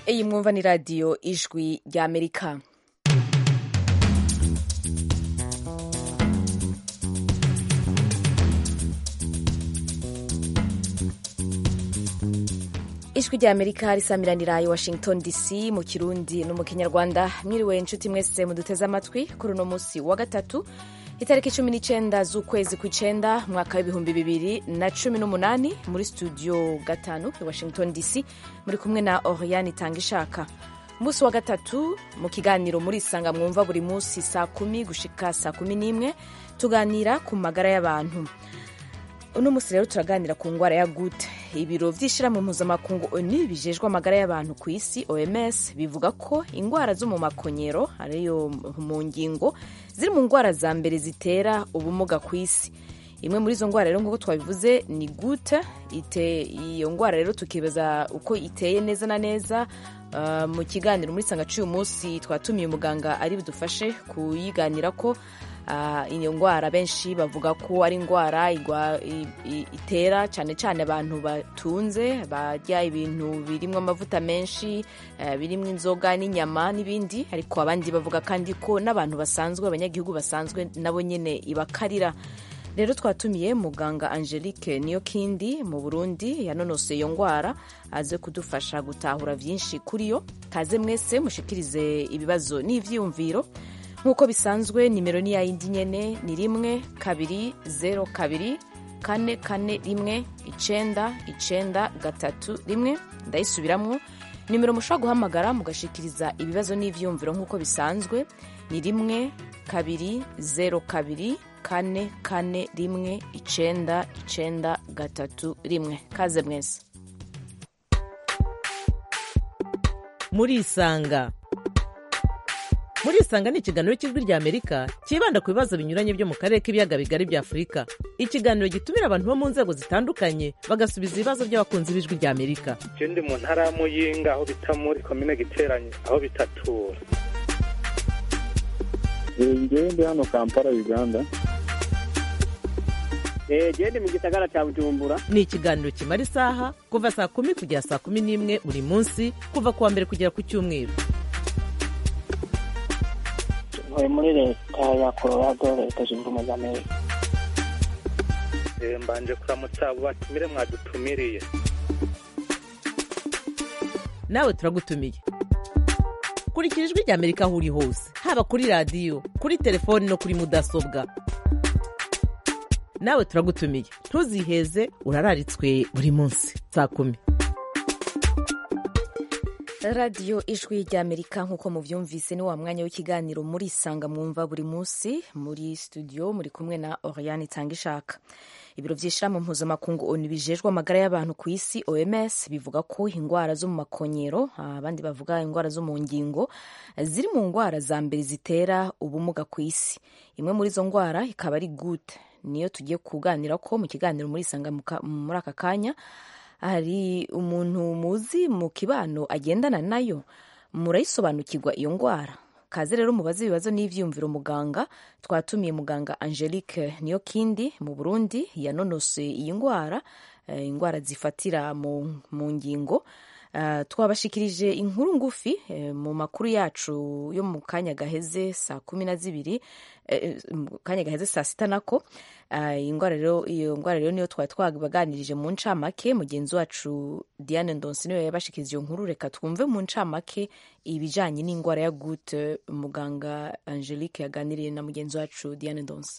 iyi mwumva ni radiyo ijwi ry'amerika ijwi ry'amerika risamiranira i washington dc mu kirundi no mu kinyarwanda mwiriwe inshuti mwese muduteze amatwi kuri uno munsi wa gatatu itariki cumi n'icyenda z'ukwezi kw'icyenda mwaka w'ibihumbi bibiri na cumi n'umunani muri studio gatanu i washington dc muri kumwe na oriane itanga ishaka umunsi wa gatatu mu kiganiro muri isanga mwumva buri munsi saa kumi gushika saa kumi n'imwe tuganira ku magara y'abantu uno munsi rero turaganira ku ndwara ya gute ibiro by'ishyirahamwe mpuzamakungu oni bijejwe amagara y'abantu ku isi oms bivuga ko indwara zo mu makonyero ariyo mu ngingo ziri mu ndwara za mbere zitera ubumuga ku isi imwe muri izo ndwara rero nk'uko twabivuze ni gute iyo ndwara rero tukibaza uko iteye neza na neza uh, mu kiganiro muri sanga cy'uyu munsi twatumiye umuganga ari budufashe kuyiganira ko iyo ndwara benshi bavuga ko ari indwara itera cyane cyane abantu batunze barya ibintu birimo amavuta menshi birimo inzoga n'inyama n'ibindi ariko abandi bavuga kandi ko n'abantu basanzwe abanyagihugu basanzwe nabo nyine ibakarira rero twatumiye muganga angelique niyo kindi mu burundi yanonose iyo ndwara aze kudufasha gutahura byinshi kuri yo kaze mwese mushikirize ibibazo n'ibyiyumviro nk'uko bisanzwe nimero ni yayindi nyene ni rimwe kabiri zero kabiri kane kane rimwe icenda icenda gatatu rimwe ndayisubiramwo nimero mushobora guhamagara mugashikiriza ibibazo n'ivyumviro nk'uko bisanzwe ni rimwe kabiri zero kabiri kane kane rimwe icenda icenda gatatu rimwe kaze mwese murisanga murisanga ni ikiganiro cy'ijwi rya amerika cyibanda ku bibazo binyuranye byo mu karere k'ibiyaga bigari bya afurika ikiganiro gitumira abantu bo mu nzego zitandukanye bagasubiza ibibazo by'abakunzi b'ijwi rya amerika je ndi mu ntara ya muyinga aho bita muri komine giteranye aho bitatura ngewe ndi hano kampala uganda gende mu gisagara cya bujumbura ni ikiganiro kimara isaha kuva saa kumi kugera saa kumi n'imwe buri munsi kuva ku wa mbere kugera ku cyumweru ntuye muri leta ya colorado leta zunze ubumwe za amerika mbanje kuramutsa abo batumire mwadutumiriye nawe turagutumiye kurikira ijwi rya amerika aho uri hose haba kuri radiyo kuri telefoni no kuri mudasobwa nawe turagutumiye ntuziheze urararitswe buri munsi saa kumi radiyo ijwi ry'amerika nk'uko mubyumvise ni wa mwanya w'ikiganiro muri isanga mwumva buri munsi muri studio muri kumwe na oriane itanga ishaka ibiro by'ishyirahamwe mpuzamakungu oni bijejwe amagara y'abantu ku isi oms bivuga ko indwara zo mu makonyero abandi bavuga indwara zo mu ngingo ziri mu ndwara za mbere zitera ubumuga ku isi imwe muri izo ndwara ikaba ari gute niyo tugiye kuganira ko mu kiganiro muri isanga muri aka kanya hari umuntu muzi mu kibano agendana nayo murayisobanukirwa iyo ndwara kaze rero mubaze ibibazo n'ivyumviro muganga twatumiye muganga angelique niyo kindi mu burundi yanonose iyi ndwara indwara zifatira mu, mu ngingo Uh, twabashikirije inkuru ngufi eh, mu makuru yacu yo mu kanya gaheze saa kumi na zibiri eh, mu kanya gaheze saa sita nako uh, iyo ndwara rero niyo twari twabaganirije mu ncamake mugenzi wacu diane ndonsi niyo yabashikirije iyo nkuru reka twumve mu ncamake ibijanye n'indwara ya gute muganga angelique yaganiriye na mugenzi wacu diane ndonsi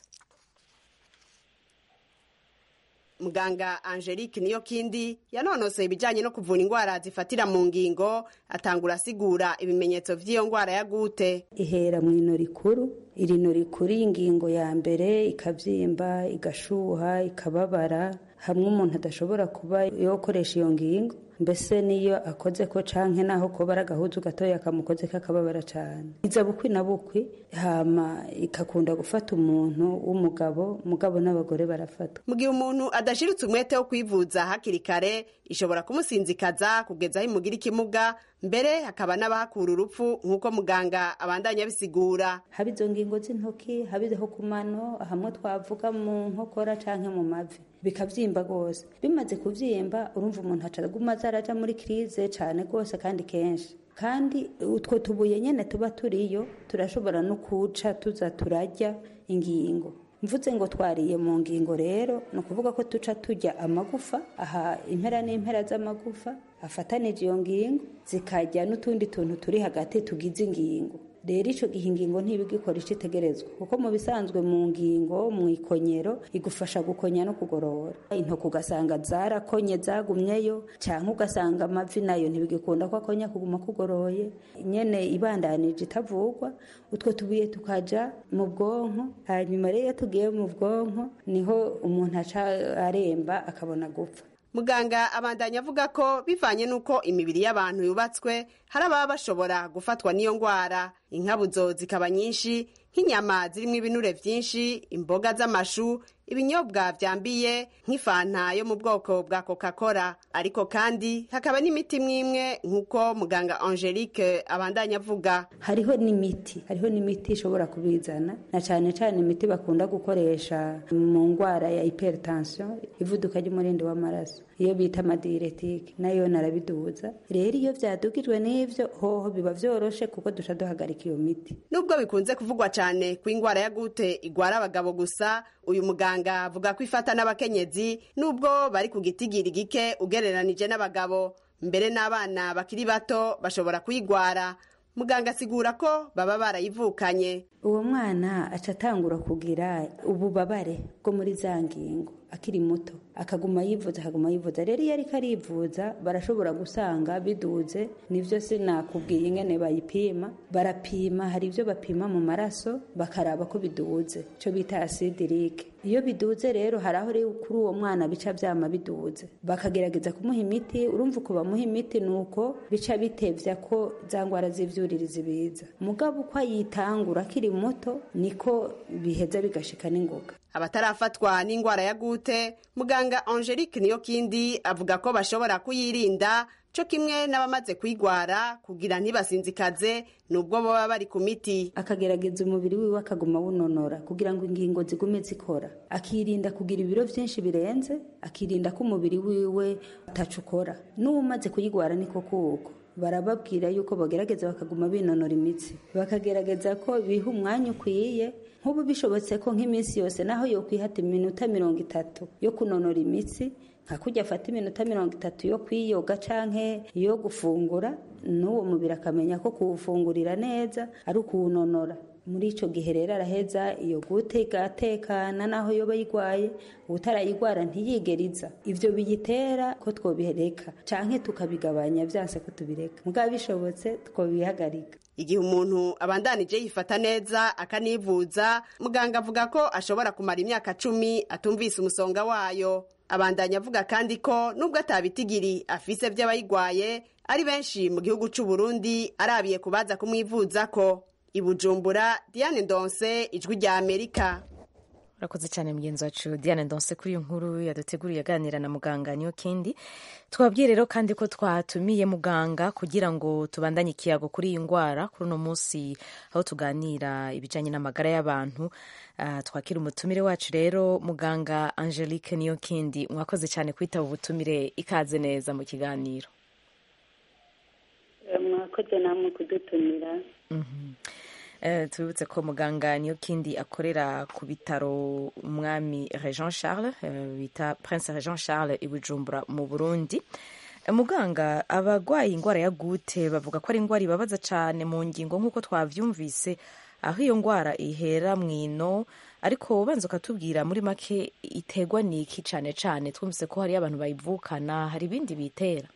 muganga angelique niyo kindi yanonosoye ibijyanye no kuvura indwara zifatira mu ngingo atangura asigura ibimenyetso by'iyo ndwara ya gute ihera mu ino rikuru iri no rikuru y'ingingo ya mbere ikabyimba igashuha ikababara hamwe umuntu adashobora kuba yokoresha iyo ngingo mbese niyo akoze ko canke naho kuba ari agahuzu gatoya kamukoze kakababara cane iza bukwi na bukwi hama ikakunda gufata umuntu w'umugabo mugabo n'abagore barafata mu gihe umuntu adashiritse umwete wo kwivuza hakiri kare ishobora kumusinzikaza kugeza aho imugira ikimuga mbere hakaba n'abahakura urupfu nk'uko muganga abandanya abisigura haba izo ngingo z'intoki haba izo ku mano hamwe twavuga mu nkokora canke mu mavi bikavyimba rwose bimaze kuvyimba urumva umuntu acaguma aza araja muri krize cane rwose kandi kenshi kandi utwo tubuye nyene tuba turiyo turashobora no kuca tuza turarya ingingo mvuze ngo twariye mu ngingo rero ni ukuvuga ko tuca turya amagufa aha impera n'impera z'amagufa afatanije iyo ngingo zikarya n'utundi tuntu turi hagati tugize ingingo rero icyo gihe ingingo ntibigikora icyo itegerezwa kuko mu bisanzwe mu ngingo mu ikonyero igufasha gukonya no kugorora intoki ugasanga zarakonye zagumyeyo cyangwa ugasanga amavi nayo ntibigikunda ko akonya kuguma kugoroye nyene ibandanije itavugwa utwo tubuye tukaja mu bwonko hanyuma rero iyo tugiye mu bwonko niho umuntu aca aremba akabona gupfa muganga abandanya avuga ko bivanye n'uko imibiri y'abantu yubatswe hari ababa bashobora gufatwa n'iyo ndwara inkabuzo zikaba nyinshi nk'inyama zirimo ibinure byinshi imboga z'amashu ibinyobwa byambiye nk'ifanta yo mu bwoko bwa coca cola ariko kandi hakaba n'imiti mwimwe nk'uko muganga angelique abandanya avuga hariho n'imiti hariho n'imiti ishobora kubizana na cyane cyane imiti bakunda gukoresha mu ndwara ya hypertension ivuduka ry'umurindi w'amaraso iyo bita amadiretike nayo narabiduza rero iyo byadugijwe n'ivyo hoho biba vyoroshe kuko duca duhagarika iyo miti nubwo bikunze kuvugwa cyane ko indwara ya gute igwara abagabo gusa uyu muganga avuga ko ifata n'abakenyezi nubwo bari ku gitigiri gike ugereranije n'abagabo mbere n'abana bakiri bato bashobora kuyigwara muganga asigura ko baba barayivukanye uwo mwana aca atangura kugira ububabare bwo muri za ngingo akiri muto akaguma yivuza akaguma yivuza rero iyo ariko arivuza barashobora gusanga biduze nivyo sinakubwiye ingene bayipima barapima hari ibyo bapima mu maraso bakaraba ko biduze cyo bita asidirike iyo biduze rero hari aho rero kuri uwo mwana bica byama biduze bakagerageza kumuha imiti urumva uko bamuha imiti ni uko bica bitevya ko za ndwara z'ivyuririzi biza mugabo uko ayitangura akiri muto niko biheza bigashika n'ingoga abatarafatwa n'indwara ya gute muganga angelique niyo kindi avuga ko bashobora kuyirinda cyo kimwe n'abamaze kuyigwara kugira ntibasinzikaze nubwo baba bari ku miti akagerageza umubiri wiwe akaguma awunonora kugira ngo ingingo zigume zikora akirinda kugira ibiro byinshi birenze akirinda ko umubiri wiwe atacukora n'uwumaze kuyigwara niko kuko barababwira yuko bagerageza bakaguma binonora imitsi bakagerageza ko biha umwanya ukwiye nk'ubu bishobotse ko nk'iminsi yose naho yo kwihata iminota mirongo itatu yo kunonora imitsi nka kujya afata iminota mirongo itatu yo kwiyoga canke yo gufungura n'uwo mubiri akamenya ko kuwufungurira neza ari ukuwunonora muri ico gihe rero araheza iyo gute igatekana naho yoba yigwaye utarayigwara ntiyigeriza ivyo biyitera ko twobihereka canke tukabigabanya vyanse ko tubireka mugabo bishobotse twobihagarika igihe umuntu abandanije yifata neza akanivuza muganga avuga ko ashobora kumara imyaka cumi atumvise umusonga wayo abandanya avuga kandi ko nubwo atabitigiri afise vy'abayigwaye ari benshi mu gihugu c'u Burundi arabiye kubaza kumwivuza ko ibujumbura diane ndonse ijwi rya amerika urakoze cyane mugenzi wacu diane ndonse kuri iyo nkuru yaduteguriye aganira na muganga niyo kindi twabwiye rero kandi ko twatumiye muganga kugira ngo tubandanye ikiyago kuri iyi ndwara kuri uno munsi aho tuganira ibijyanye n'amagara y'abantu uh, twakira umutumire wacu rero muganga angelique niyo kindi mwakoze cyane kwitaba ubutumire ikaze neza mu kiganiro mwakoze namwe kudutumira tubibutse ko muganga niyo kindi akorera ku bitaro umwami Jean Charles bita Prince Jean Charles i Bujumbura mu Burundi muganga abarwaye indwara ya gute bavuga ko ari indwara ibabaza cyane mu ngingo nk'uko twabyumvise aho iyo ndwara ihera mu ino ariko ubanza ukatubwira muri make iterwa n'iki cyane cyane twumvise ko hariyo abantu bayivukana hari ibindi bitera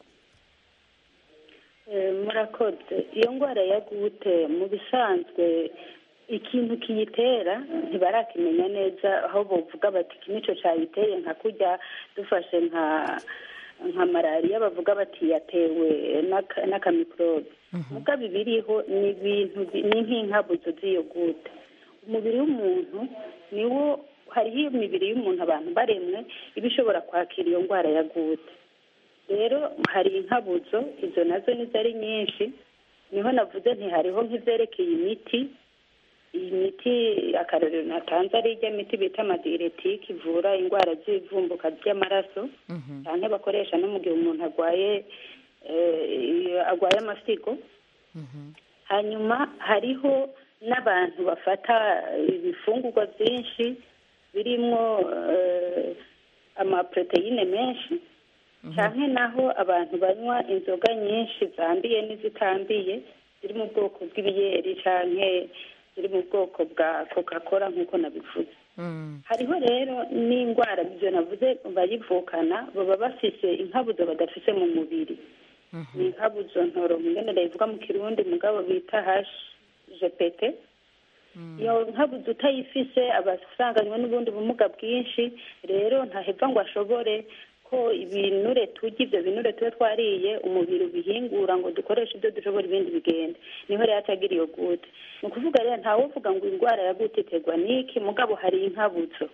murakoze iyo ndwara ya gute mu bisanzwe ikintu kiyitera ntibarakimenya neza aho bavuga bati iki nicyo cyayiteye nka kujya dufashe nka nka malariya bavuga bati yatewe n'akamikorobe mugabo ibiriho ni ibintu ni nk'inkabuzo z'iyo gute umubiri w'umuntu niwo hariho imibiri y'umuntu abantu baremwe iba ishobora kwakira iyo ndwara ya gute rero hari inkabuzo izo nazo nizo ari nyinshi niho navuze ntihariho nk'ibyerekeye imiti iyi miti akarorero natanze ari ijya miti bita amadiretike ivura indwara z'ivumbuka ry'amaraso cyane bakoresha no mu gihe umuntu arwaye arwaye amasigo hanyuma hariho n'abantu bafata ibifungurwa byinshi birimo amaporoteyine menshi cyane naho abantu banywa inzoga nyinshi zambiye n'izitambiye ziri mu bwoko bw'ibiyeri cyane ziri mu bwoko bwa coca cola nk'uko nabivuze hariho rero n'indwara ibyo navuze bayivukana baba bafise inkabuzo badafise mu mubiri ni inkabuzo ntoro ngenera ivuga mu kirundi mugabo bita hashi jepete iyo nkabuze utayifise aba asanganywe n'ubundi bumuga bwinshi rero ntaheva ngo ashobore ko ibinure turya ibyo binure tuba twariye umubiri ubihingura ngo dukoreshe ibyo dushobora ibindi bigenda niho rero atagira iyo gute ni ukuvuga rero ntawe uvuga ngo indwara ya gute iterwa n'iki mugabo hari inkabuzo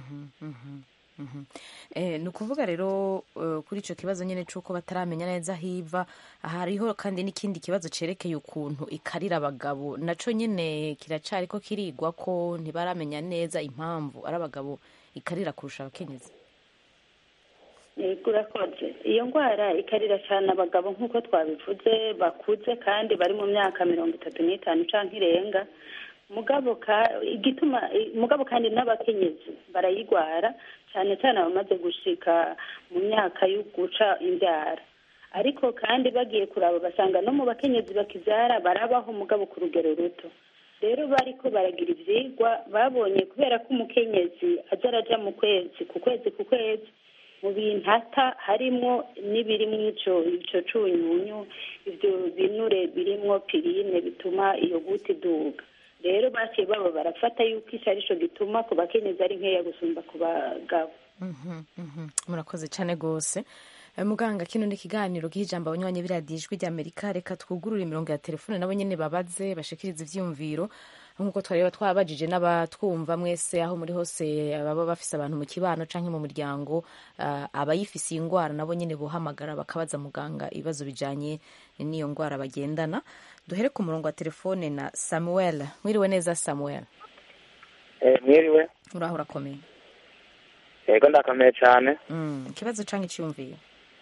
ni ukuvuga rero kuri icyo kibazo nyine cy'uko bataramenya neza aho iva hariho kandi n'ikindi kibazo cyerekeye ukuntu ikarira abagabo nacyo nyine kiracari ko kirigwa ko ntibaramenya neza impamvu ari abagabo ikarira kurusha abakenyezi yego urakoze iyo ndwara ikarira cyane abagabo nk'uko twabivuze bakuze kandi bari mu myaka mirongo itatu n'itanu cyangwa irenga mugabo igituma mugabo kandi n'abakenyezi barayigwara cyane cyane abamaze gushika mu myaka yo guca imbyara ariko kandi bagiye kuraba basanga no mu bakenyezi bakibyara barabaho mugabo ku rugero ruto rero bariko baragira ivyigwa babonye kubera ko umukenyezi aja araja mu kwezi ku kwezi ku kwezi mu bintu ata harimwo n'ibirimwo ico ico cunyunyu ivyo binure birimwo pirine bituma iyo guti iduga rero baciye baba barafata yuko ico arico gituma ku bakenyezi ari nkeya gusumba ku bagabo murakoze cyane rwose muganga kino ni ikiganiro k'ijambo abanywanyi biradiyo ijwi ry'amerika reka twugurure imirongo ya telefone nabo nyine babaze bashikiriza ivyiyumviro nk'uko twareba twabajije n'abatwumva mwese aho muri hose baba bafise abantu mu kibano canke mu muryango uh, abayifise iyi ndwara nabo nyine bohamagara bakabaza muganga ibibazo bijanye n'iyo ndwara bagendana duhere ku murongo wa telefone na samuel mwiriwe neza samuel eh, mwiriwe uraho urakomeye yego ndakomeye cyane mm, ikibazo canke iciyumviro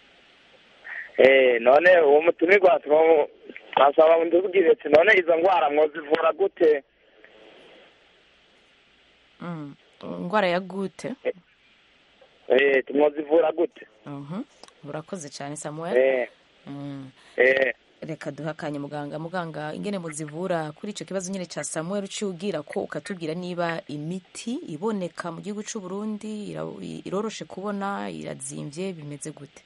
eh none uwo mutumirwa twasaba ndubwire ati none izo ndwara mwozivura gute indwara ya gute eh tumwozivura gute urakoze cyane samuel eh eh reka duhe akanya muganga muganga ingene muzivura kuri icyo kibazo nyine cya samuel uciye ubwira ko ukatubwira niba imiti iboneka mu gihugu cy'u Burundi iroroshe kubona irazimbye bimeze gute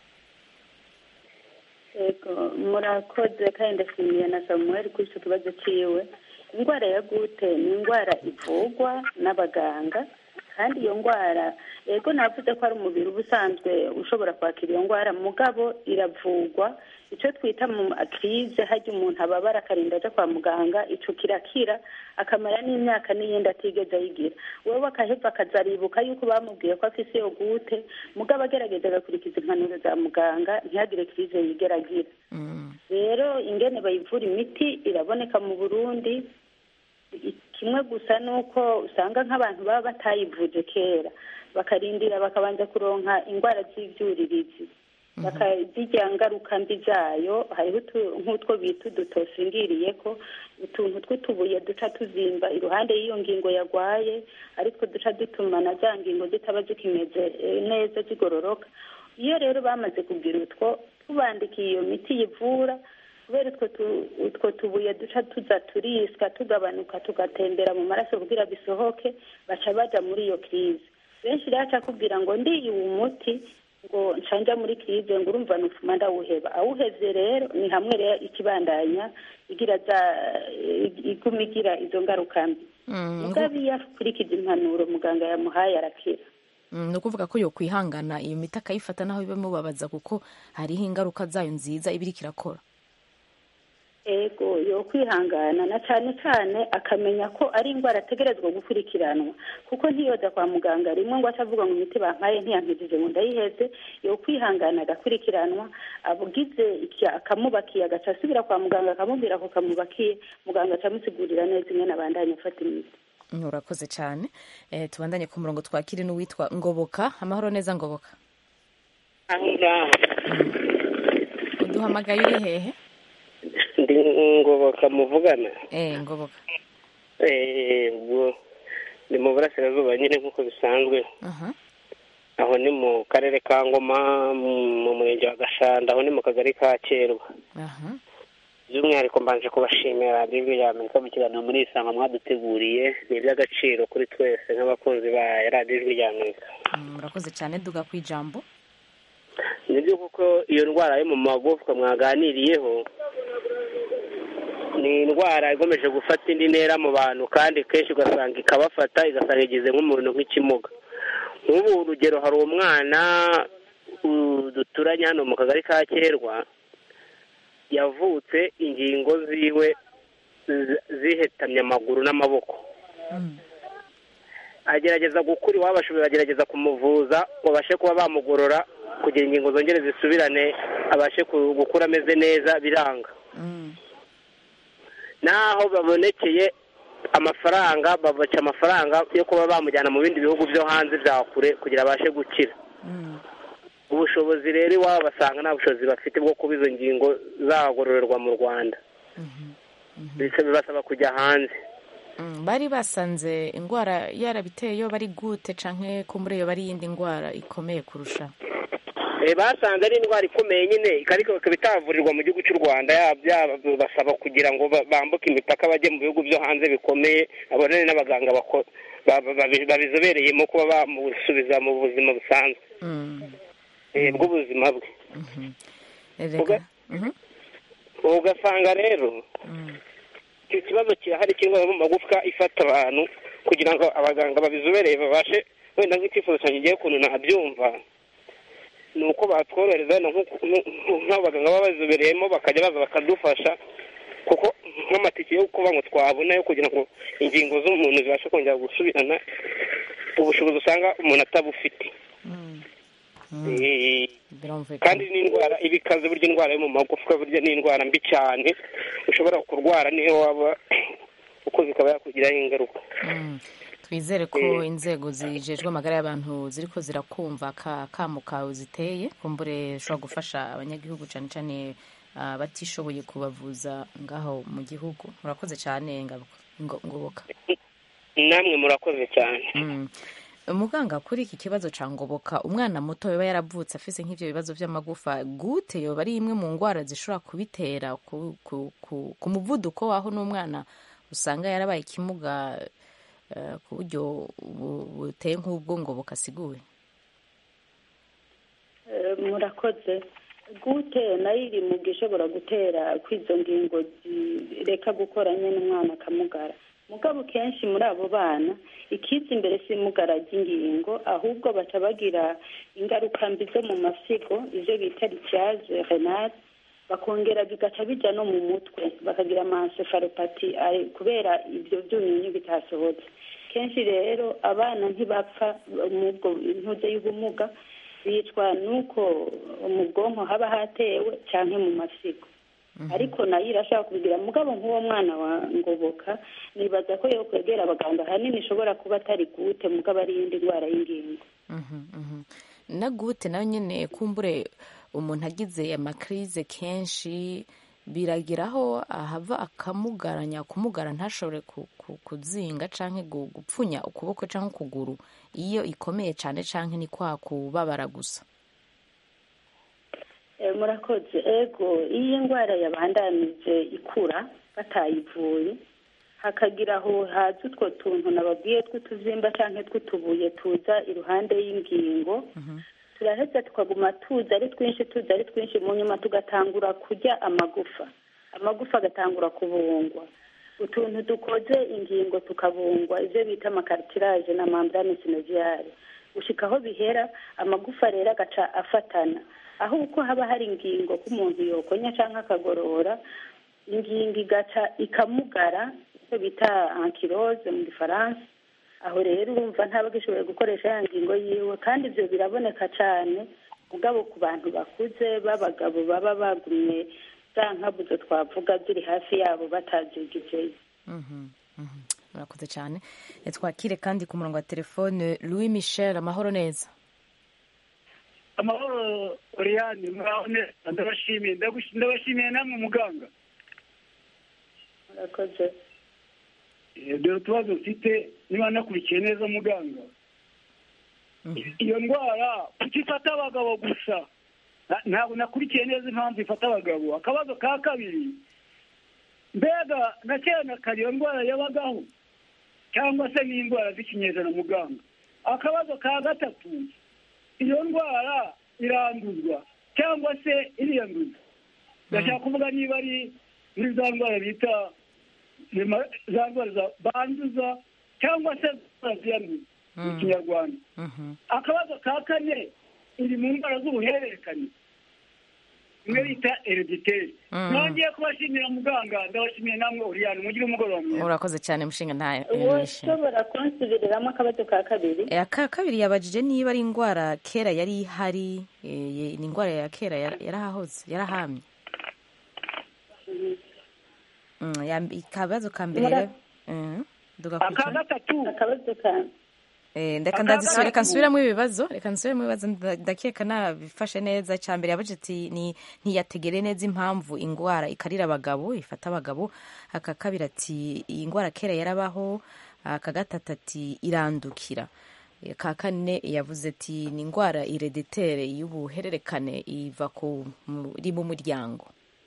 yego murakoze kandi ndashimiye na samuel kuri icyo kibazo cyiwe indwara ya gute ni indwara ivurwa n'abaganga kandi iyo ndwara yego navuze ko ari umubiri uba usanzwe ushobora kwakira iyo ndwara mugabo iravurwa icyo twita mu akirize hajya umuntu ababara akarinda ajya kwa muganga icyo kirakira akamara n'imyaka n'iyindi atigeze ayigira wowe akaheva akazaribuka yuko bamubwiye ko afite iyo gute mugabo agerageza agakurikiza impanuro za muganga ntihagire kirize yigera agira rero ingene bayivura imiti iraboneka mu burundi kimwe gusa ni uko usanga nk'abantu baba batayivuje kera bakarindira bakabanza kuronka indwara z'ibyuririzi bakazirya ngaruka mbi zayo hariho nk'utwo bita udutosingiriye ko utuntu tw'utubuye duca tuzimba iruhande y'iyo ngingo yarwaye ariko duca dutuma na za ngingo zitaba zikimeze neza zigororoka iyo rero bamaze kugira utwo tubandikiye iyo miti yivura kubera utwo tubuye duca tuza turiswa tugabanuka tugatembera mu maraso kugira bisohoke baca baja muri iyo kirize benshi rero aca akubwira ngo ndiye uwo muti ngo nshanja muri kirize ngo urumva nufuma ndawuheba awuhevye rero ni hamwe rero ikibandanya igira za iguma igira izo ngaruka mbi mugabo iyo akurikiza impanuro muganga yamuhaye arakira ni ukuvuga ko yo kwihangana iyo miti akayifata naho bibamubabaza kuko hariho ingaruka zayo nziza iba iriko irakora ego yo kwihangana na cyane cyane akamenya ko ari indwara ategerezwa gukurikiranwa kuko ntiyoza kwa muganga rimwe ngo atavuga ngo imiti bampaye ntiyankijije ngo ndayiheze yo kwihangana agakurikiranwa abugize iki akamubakiye agaca asubira kwa muganga akamubwira ko kamubakiye muganga acamusigurira neza imwe nabandanye afata imiti urakoze cyane eh, tubandanye ku murongo twakiri n'uwitwa ngoboka amahoro neza ngoboka uduhamagaye uri hehe ndi ngoboka muvugana eh ngoboka Eh, ubwo ni mu burasirazuba nyine nk'uko bisanzwe aha aho ni mu karere ka ngoma mu- mu murenge wa gashanda aho ni mu kagari ka kerwa aha by'umwihariko mbanje kubashimira radiyo ijwi rya amerika mu kiganiro muri isanga mwaduteguriye ni iby'agaciro kuri twese nk'abakunzi ba radiyo ijwi rya amerika Mm, urakoze cyane duga ku ijambo nibyo kuko iyo ndwara yo mu magufwa mwaganiriyeho ni indwara igomeje gufata indi ntera mu bantu kandi kenshi ugasanga ikabafata igasanga igize nk'umuntu nk'ikimuga nk'ubu urugero hari umwana uh, duturanye hano mu kagari ka kerwa yavutse ingingo ziwe zi- zihetamye amaguru n'amaboko agerageza gukura iwabo ashoboye bagerageza kumuvuza ngo babashe kuba bamugorora kugira ingingo zongere zisubirane abashe ku- gukura ameze neza biranga n'aho babonekeye amafaranga babaca amafaranga yo kuba bamujyana mu bindi bihugu byo hanze bya kure kugira abashe gukira ubushobozi rero iwabo basanga nta bushobozi bafite bwo kuba izo ngingo zagororerwa mu rwanda Bisa- bibasaba kujya hanze Mm, bari basanze indwara yarabiteye yo bari gute canke ko muri iyo bari iyindi ndwara ikomeye kurusha Eh, basanze ari indwara ikomeye nyine ariko ikaba itavurirwa mu gihugu cy'u rwanda yaba byaba basaba kugira ngo ba- bambuke imipaka bajye mu bihugu byo hanze bikomeye abonane n'abaganga bako- ba- ba- babi- babizobereyemo kuba bamusubiza mu buzima busanzwe Mm, eh, bw'ubuzima bwe reka Mhm. ugasanga rero icyo kibazo kirahari cy'indwara yo mu magufwa ifata abantu kugira ngo abaganga babizobereye babashe wenda nk'icyifuzo cyanjye ngiye ukuntu nabyumva ni uko batworohereza wenda nk'uku- nk'u- nk'abaganga baba bazobereyemo bakajya baza bakadufasha kuko nk'amatike yo kuba ngo twabona yo kugira ngo ingingo z'umuntu zibashe kongera gusubirana ubushobozi usanga umuntu atabufite Eh, birumvikana kandi n'indwara iba ikaze burya indwara yo mu magufwa burya ni indwara mbi cyane ushobora kurwara niyo waba ukuze ikaba yakugiraho ingaruka Mm. twizere ko inzego zijejwe amagara y'abantu ziriko zirakumva ka kamo kawe ziteye kumbure ushobora gufasha abanyagihugu cyane cyane ah, batishoboye kubavuza ngaho mu gihugu murakoze cyane Ngaruka- Ngo- ngoboka namwe murakoze cyane Mm. muganga kuri iki kibazo ca ngoboka umwana muto yoba yaravutse afise nk'ivyo bibazo vy'amagufa gute yoba ari imwe mu ngwara zishobora kubitera ku, ku, ku, ku muvuduko waho n'umwana usanga yarabaye ikimuga eh, ku buryo bu- buteye nk'ubwo ngoboka asiguye Eh, murakoze gute nayo iri mu gishobora gutera kw'izo ngingo zireka gukora nyine umwana akamugara mugabo kenshi muri abo bana ikiza imbere si imugara ry'ingingo ahubwo baca bagira ingaruka mbi zo mu masigo ivyo bita ritiyaje renale bakongera bigaca bija no mu mutwe bakagira amansefaropati kubera ibyo byunyunyu bitasohotse kenshi rero abana ntibapfa mubwo intuze y'ubumuga bicwa nuko mu bwonko haba hatewe cyangwa mu masigo ariko nayo irashaka kubigira mugabo nk'uwo mwana wa ngoboka nibaza ko yo kwegera abaganga ahanini ishobora kuba atari gute mugabo ari iyindi ndwara y'ingingo Mhm, mhm. na gute nayo nyine kumbure umuntu agize amakrize kenshi biragiraho ahava akamugaranya kumugara ntashobore ku- ku- kuzinga canke gu- gupfunya ukuboko canke ukuguru iyo ikomeye cane canke ni kwa kubabara gusa Eh, murakoze ego iyo indwara yabandanije ikura batayivuye hakagira aho haza utwo tuntu nababwiye tw'utuzimba cyangwa tw'utubuye tuza iruhande y'ingingo turaheza tukaguma tuza ari twinshi tuza ari twinshi mu nyuma tugatangura kurya amagufa amagufa agatangura kubungwa utuntu dukoze ingingo tukabungwa ibyo bita amakaritiraje na mambrane sinoziyare gushika aho bihera amagufa rero agaca afatana aho uko haba hari ingingo k'umuntu yokonya cyangwa akagorora ingingo igaca ikamugara icyo bita ankirose mu gifaransa aho rero urumva ntaba agishoboye gukoresha ya ngingo yiwe kandi ibyo biraboneka cyane mugabo ku bantu bakuze b'abagabo baba bagumye za nkabuzo twavuga ziri hafi yabo batazigizeyo murakoze cyane twakire kandi ku murongo wa telefone louis michel amahoro neza amahoro oriyani muraho neza ndabashimiye ndabashimiye namwe muganga murakoze dore utubazo mfite niba nakurikiye neza muganga iyo ndwara kuki ifata abagabo gusa ntabwo nakurikiye neza impamvu ifata abagabo akabazo ka kabiri mbega na kera na kare iyo ndwara yabagaho cyangwa se n'indwara z'ikinyejana muganga akabazo ka gatatu iyo ndwara iranduzwa cyangwa se iriyanduza ndashaka kuvuga niba ari muri za ndwara bita za ndwara banduza cyangwa se ziyanduza mu kinyarwanda akabazo ka kane iri mu ndwara z'ubuhererekane imwe bita erediteri nongeye kubashimira muganga ndabashimiye namwe oriyani mugire umugoroba mwiza urakoze cyane mushinga ntayo ushobora kunsubiriramo akabazo ka kabiri aka kabiri yabajije niba ari indwara kera yari ihari ni indwara ya kera yarahahoze yarahamye akabazo ka mbere aka gatatu akabazo ka reka nsubiramo ibibazo reka nsubiramo ibibazo ndakeka nabifashe neza icya mbere yabaje ati ntiyategere neza impamvu indwara ikarira abagabo ifata abagabo aka kabiri ati iyi ndwara kera yarabaho aka gatatu ati irandukira ka kane yavuze ati ni indwara irediteri y'ubuhererekane iva iri mu muryango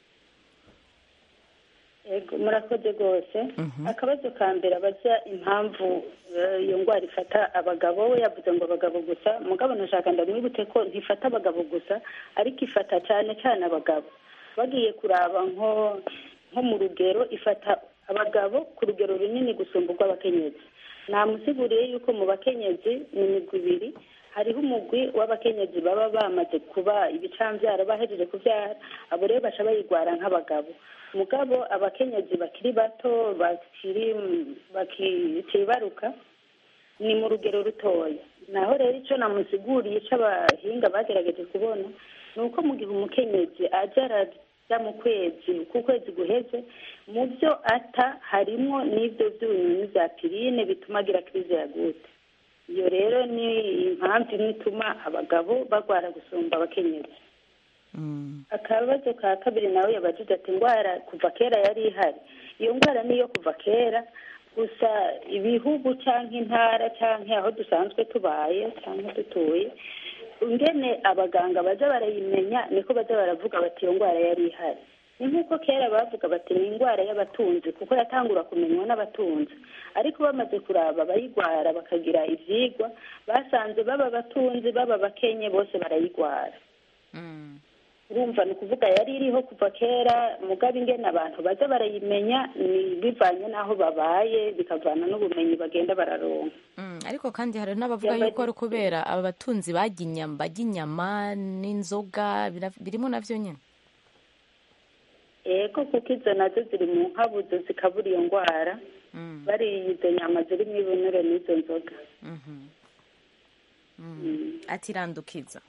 murakoze rwose akabazo ka mbere abaza impamvu iyo ndwara ifata abagabo we yavuze ngo abagabo gusa mugabo nashaka ndamwibute ko ntifata abagabo gusa ariko ifata cyane cyane abagabo bagiye kuraba nko mu rugero ifata abagabo ku rugero runini gusumba urw'abakenyezi namusiguriye yuko mu bakenyezi ni imigwi ibiri hariho umugwi w'abakenyezi baba bamaze kuba ibicanbyara bahejeje kubyara abo rero baca bayirwara nk'abagabo mugabo abakenyezi bakiri bato bakiri bakibaruka ni mu rugero rutoya naho rero icyo namusiguriye icyo abahinga bagerageje kubona ni uko mu gihe umukenyezi ajya arajya mu kwezi ku kwezi guheze mu byo ata harimo n'ibyo byunyunyu bya pirine bituma agira kirize ya gute iyo rero ni impamvu imwe ituma abagabo barwara gusumba abakenyezi akabazo ka kabiri nawe yabajije ati indwara kuva kera yari ihari iyo ndwara niyo kuva kera gusa ibihugu cyangwa intara cyangwa aho dusanzwe tubaye cyangwa dutuye ingene abaganga bajya barayimenya niko bajya baravuga bati iyo ndwara yari ihari ni nk'uko kera bavuga bati ni indwara y'abatunzi kuko yatangura kumenywa n'abatunzi ariko bamaze kuraba abayirwara bakagira ibyigwa basanze baba abatunzi baba abakenye bose barayirwara urumva ni ukuvuga yari iriho kuva kera mugabo ingene abantu baza barayimenya ni bivanye n'aho babaye bikavana n'ubumenyi bagenda bararonka ariko kandi hari n'abavuga yuko ari ukubera aba batunzi bajya inyama bajya inyama n'inzoga birimo nabyo nyine yego kuko izo nazo ziri mu nkabuzo zikabura iyo ndwara bariye izo nyama zirimo ibinure n'izo nzoga atirandukiza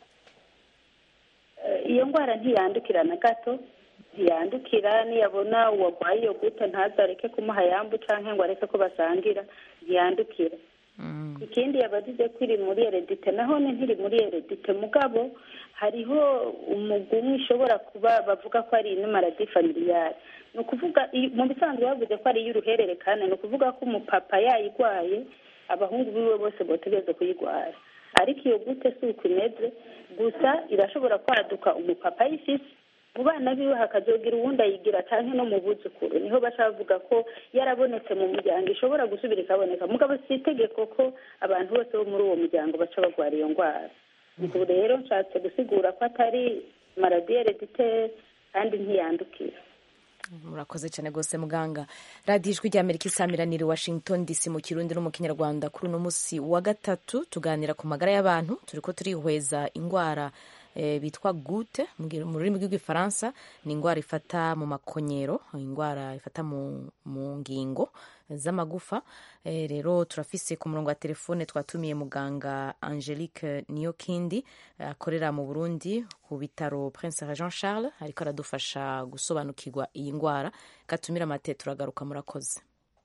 iyo ndwara ntiyandukira na gato ntiyandukira niyabona uwarwaye iyo gute ntazareke kumuha yambu cyangwa ngo areke ko basangira ntiyandukira ikindi yabagize ko iri muri eredite naho ni ntiri muri eredite mugabo hariho umugwi umwe ishobora kuba bavuga ko ari inumaradi familiyari ni ukuvuga mu bisanzwe bavuze ko ari iy'uruhererekane ni ukuvuga ko umupapa yayirwaye abahungu biwe bose botegereza kuyirwara ariko iyo gute si uko imeze gusa irashobora kwaduka umupapa ayifise mu bana biwe hakazogira uwundi ayigira cyangwa no mu buzukuru niho baca bavuga ko yarabonetse mu muryango ishobora gusubira ikaboneka mugabo si itegeko ko abantu bose bo muri uwo muryango baca barwara iyo ndwara ubwo rero nshatse gusigura ko atari maradiyo erediteri kandi ntiyandukira murakoze cyane rwose muganga radiyo ijwi ry'amerika isamiraniye washington dc mu kirundi no mu kinyarwanda kuri uno munsi wa gatatu tuganira ku magara y'abantu turi ko turihweza indwara bitwa gute mu rurimi rw'igifaransa ni indwara ifata mu makonyero indwara ifata mu ngingo z'amagufa rero turafise ku murongo wa telefone twatumiye muganga angelique niyokindi akorera mu burundi ku bitaro prince jean charles ariko aradufasha gusobanukirwa iyi ndwara gatumira amate turagaruka murakoze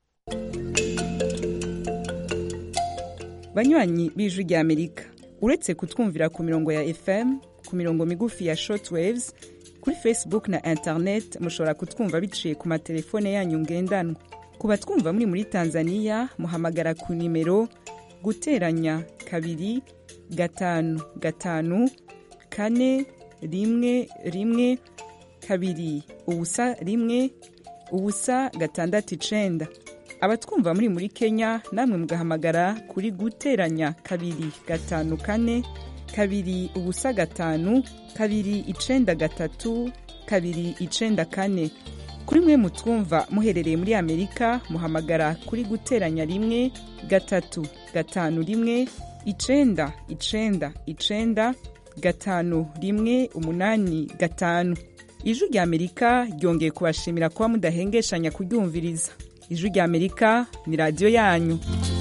banywanyi b'ijwi rya amerika uretse kutwumvira ku mirongo ya fm ku mirongo migufi ya shortwaves kuri facebook na internet mushobora kutwumva biciye ku matelefone yanyu ngendanwa ku batwumva muri muri tanzania muhamagara ku nimero guteranya kabiri gatanu gatanu kane rimwe rimwe kabiri ubusa rimwe ubusa gatandatu icenda abatwumva muri muri kenya namwe mugahamagara kuri guteranya kabiri gatanu kane kabiri ubusa gatanu kabiri icenda gatatu kabiri icenda kane kuri mwe mutwumva muherereye muri amerika muhamagara kuri guteranya rimwe gatatu gatanu rimwe icenda icenda icenda gatanu rimwe umunani gatanu ijwi rya amerika ryongeye kubashimira kuba mudahengeshanya kuryumviriza ijwi rya amerika ni radiyo yanyu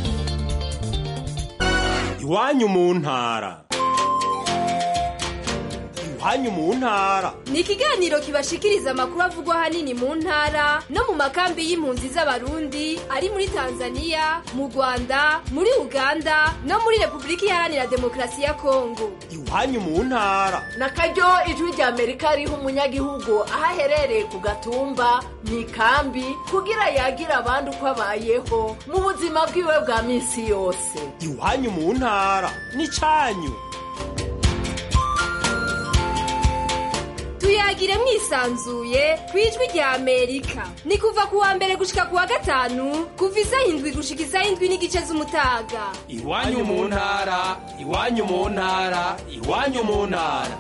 iwanyu mu ntara iwanyu mu ntara ni ikiganiro kibashikiriza amakuru avugwa ahanini mu ntara no mu makambi y'impunzi z'abarundi ari muri tanzania mu rwanda muri uganda no muri repubulika iharanira demokarasi ya kongo iwanyu mu ntara na karyo ijwi rya amerika riha umunyagihugu aho aherereye ku gatumba mu ikambi kugira yagira abandi uko abayeho mu buzima bwiwe bwa minsi yose iwanyu mu ntara ni cyanyu tuyagire mwisanzuye ku ijwi rya amerika ni kuva ku wa mbere gushika ku wa gatanu kuva isaha indwi gushika isaha indwi n'igice z'umutaga iwanyu mu ntara iwanyu mu ntara iwanyu mu ntara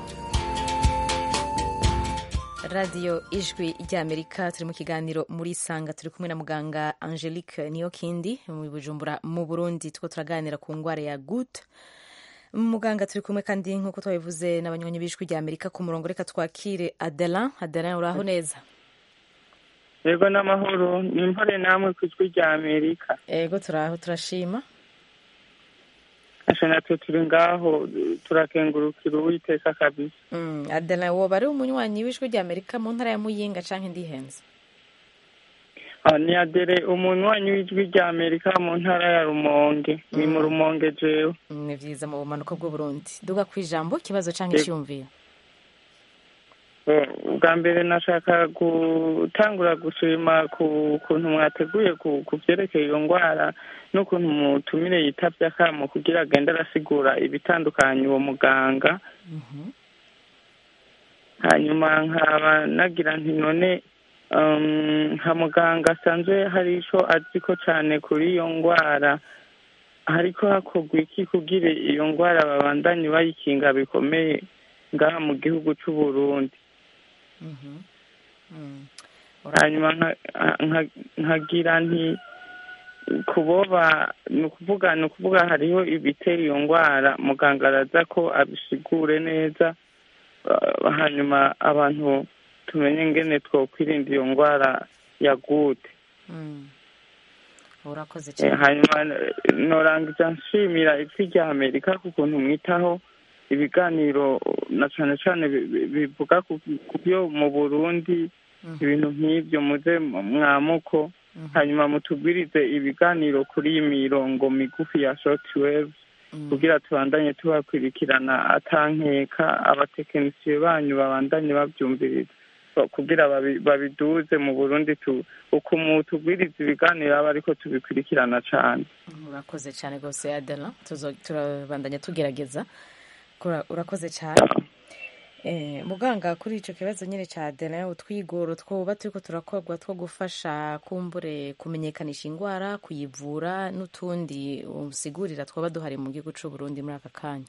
radiyo ijwi ry'amerika turi mu kiganiro muri sanga turi kumwe na muganga angelique niyokindi mu bujumbura mu burundi two turaganira ku ndwara ya gut muganga turi kumwe kandi nk'uko twabivuze n'abanywanyi b'ijwi rya amerika ku murongo reka twakire adelan adelan uraho neza yego n'amahoro ni impore namwe ku ijwi rya amerika yego turaho turashima asha natwe turi ngaho turakengurukira uwiteka kabisa adelan woba ari umunywanyi w'ijwi rya amerika mu ntara ya muyinga canke ndihenze ni adere umunywanyi w'ijwi rya amerika mu ntara ya rumonge ni mu rumonge jewe ni vyiza mu bumanuko bw'uburundi duga ku ijambo ikibazo canke iciyumviro bwa mbere nashaka gutangura gushima ku kuntu mwateguye ku byerekeye iyo ndwara n'ukuntu mutumire yitavye akamo kugira agende arasigura ibitandukanye uwo muganga hanyuma nkaba nagira nti none nka muganga asanzwe hari icyo azi ko cyane kuri iyo ndwara ariko hakorwa iki kugira iyo ndwara babandanye bayikinga bikomeye ngaha mu gihugu cy'u Burundi hanyuma nkagira nti kuboba ni ukuvuga ni ukuvuga hariho ibitera iyo ndwara muganga araza ko abisigure neza hanyuma abantu tumenye ngene twokwirinda iyo ndwara ya gute urakoze cyane hanyuma norangiza nshimira ijwi rya amerika ku kuntu mwitaho ibiganiro na cyane cyane bivuga ku byo mu burundi ibintu nk'ibyo muze mwamuko hanyuma mutubwirize ibiganiro kuri iyi mirongo migufi ya shortwave kugira tubandanye tubakurikirana atankeka abatekinisiye banyu babandanye babyumviriza kugira babiduze mu burundi uko tubwiriza ibiganiro aba ariko tubikurikirana cyane urakoze cyane rwose adela turabandanya tugerageza urakoze cyane muganga kuri icyo kibazo nyine cya adela utwigoro twoba turi ko turakorwa two gufasha kumbure kumenyekanisha indwara kuyivura n'utundi usigurira twaba duhari mu gihugu cy'u Burundi muri aka kanya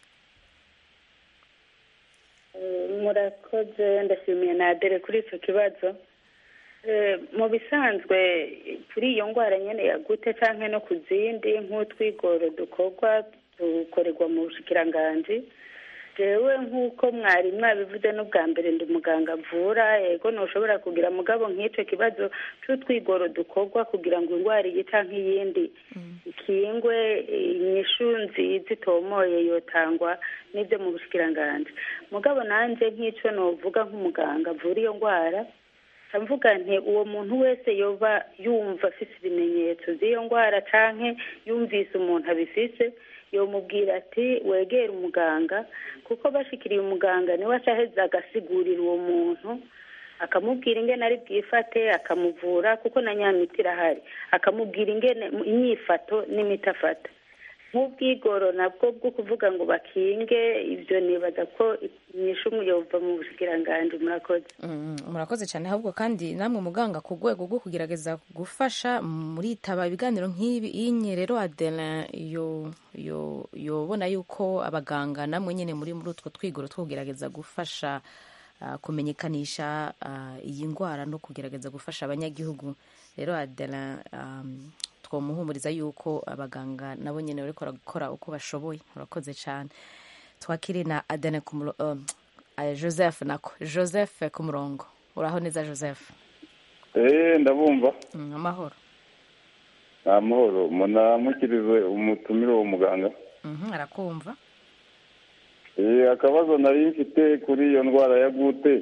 murakoze ndashimiye na adere kuri icyo kibazo mu bisanzwe kuri iyo ndwara nyine ya gute cyangwa no ku zindi nk'utwigoro dukorwa dukorerwa mu bushikiranganji jewe nk'uko mwari mwabivuze n'ubwa mbere ndi umuganga avura yego ntushobora kugira mugabo nk'icyo kibazo cy'utwigoro dukorwa kugira ngo indwara iyi cyangwa nk'iyindi ikingwe inyishu nziza itomoye yotangwa n'ibyo mu bushikiranganji mugabo nanjye nk'icyo nuvuga nk'umuganga avura iyo ndwara mvuga nti uwo muntu wese yoba yumva afite ibimenyetso by'iyo ndwara cyangwa yumvise umuntu abifise yomubwira ati wegere umuganga kuko bashikiriye umuganga niwe acaheza agasigurira uwo muntu akamubwira ingene ari bwifate akamuvura kuko na nyamiti irahari akamubwira ingene inyifato n'imiti afata nk'ubwigoro nabwo bwo kuvuga ngo bakinge ibyo nibaza ko inyishu yova mu bushikiranganji murakoze murakoze cyane ahubwo kandi namwe muganga ku rwego rwo kugerageza gufasha muritaba ibiganiro nk'ibi iyi rero adelin yobona yuko abaganga namwe nyine muri muri utwo twigoro two kugerageza gufasha kumenyekanisha iyi ndwara no kugerageza gufasha abanyagihugu rero adelin twamuhumuriza yuko abaganga nabo nyine bari gukora uko bashoboye murakoze cyane twakire na adene joseph nako joseph ku murongo uraho neza joseph eee ndabumva amahoro amahoro munamukirize umutumire uwo muganga arakumva akabazo nari mfite kuri iyo ndwara ya gute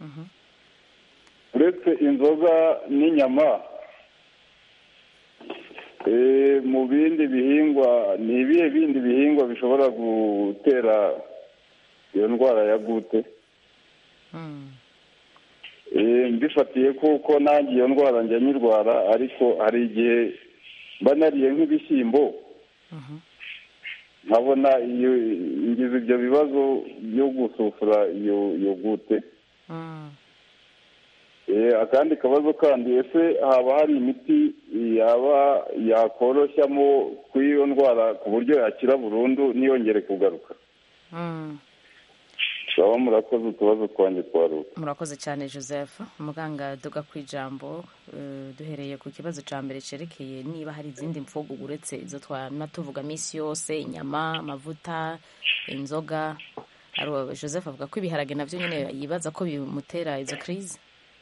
uretse inzoga n'inyama mu bindi bihingwa ni ibihe bindi bihingwa bishobora gutera iyo ndwara ya gute mbifatiye kuko nanjye iyo ndwara njya nyirwara ariko hari igihe mba nariye nk'ibishyimbo nkabona iyo ngize ibyo bibazo byo gusufura iyo gute akandi kabazo kandi ese haba hari imiti yaba yakoroshyamo kuri iyo ndwara ku buryo yakira burundu ntiyongere kugaruka turaba murakoze utubazo twanjye twaruka murakoze cyane joseph muganga duga ku ijambo duhereye ku kibazo cya mbere cyerekeye niba hari izindi mfugu uretse izo twana tuvuga minsi yose inyama amavuta inzoga joseph avuga ko ibiharage nabyo nyine yibaza ko bimutera izo kirizi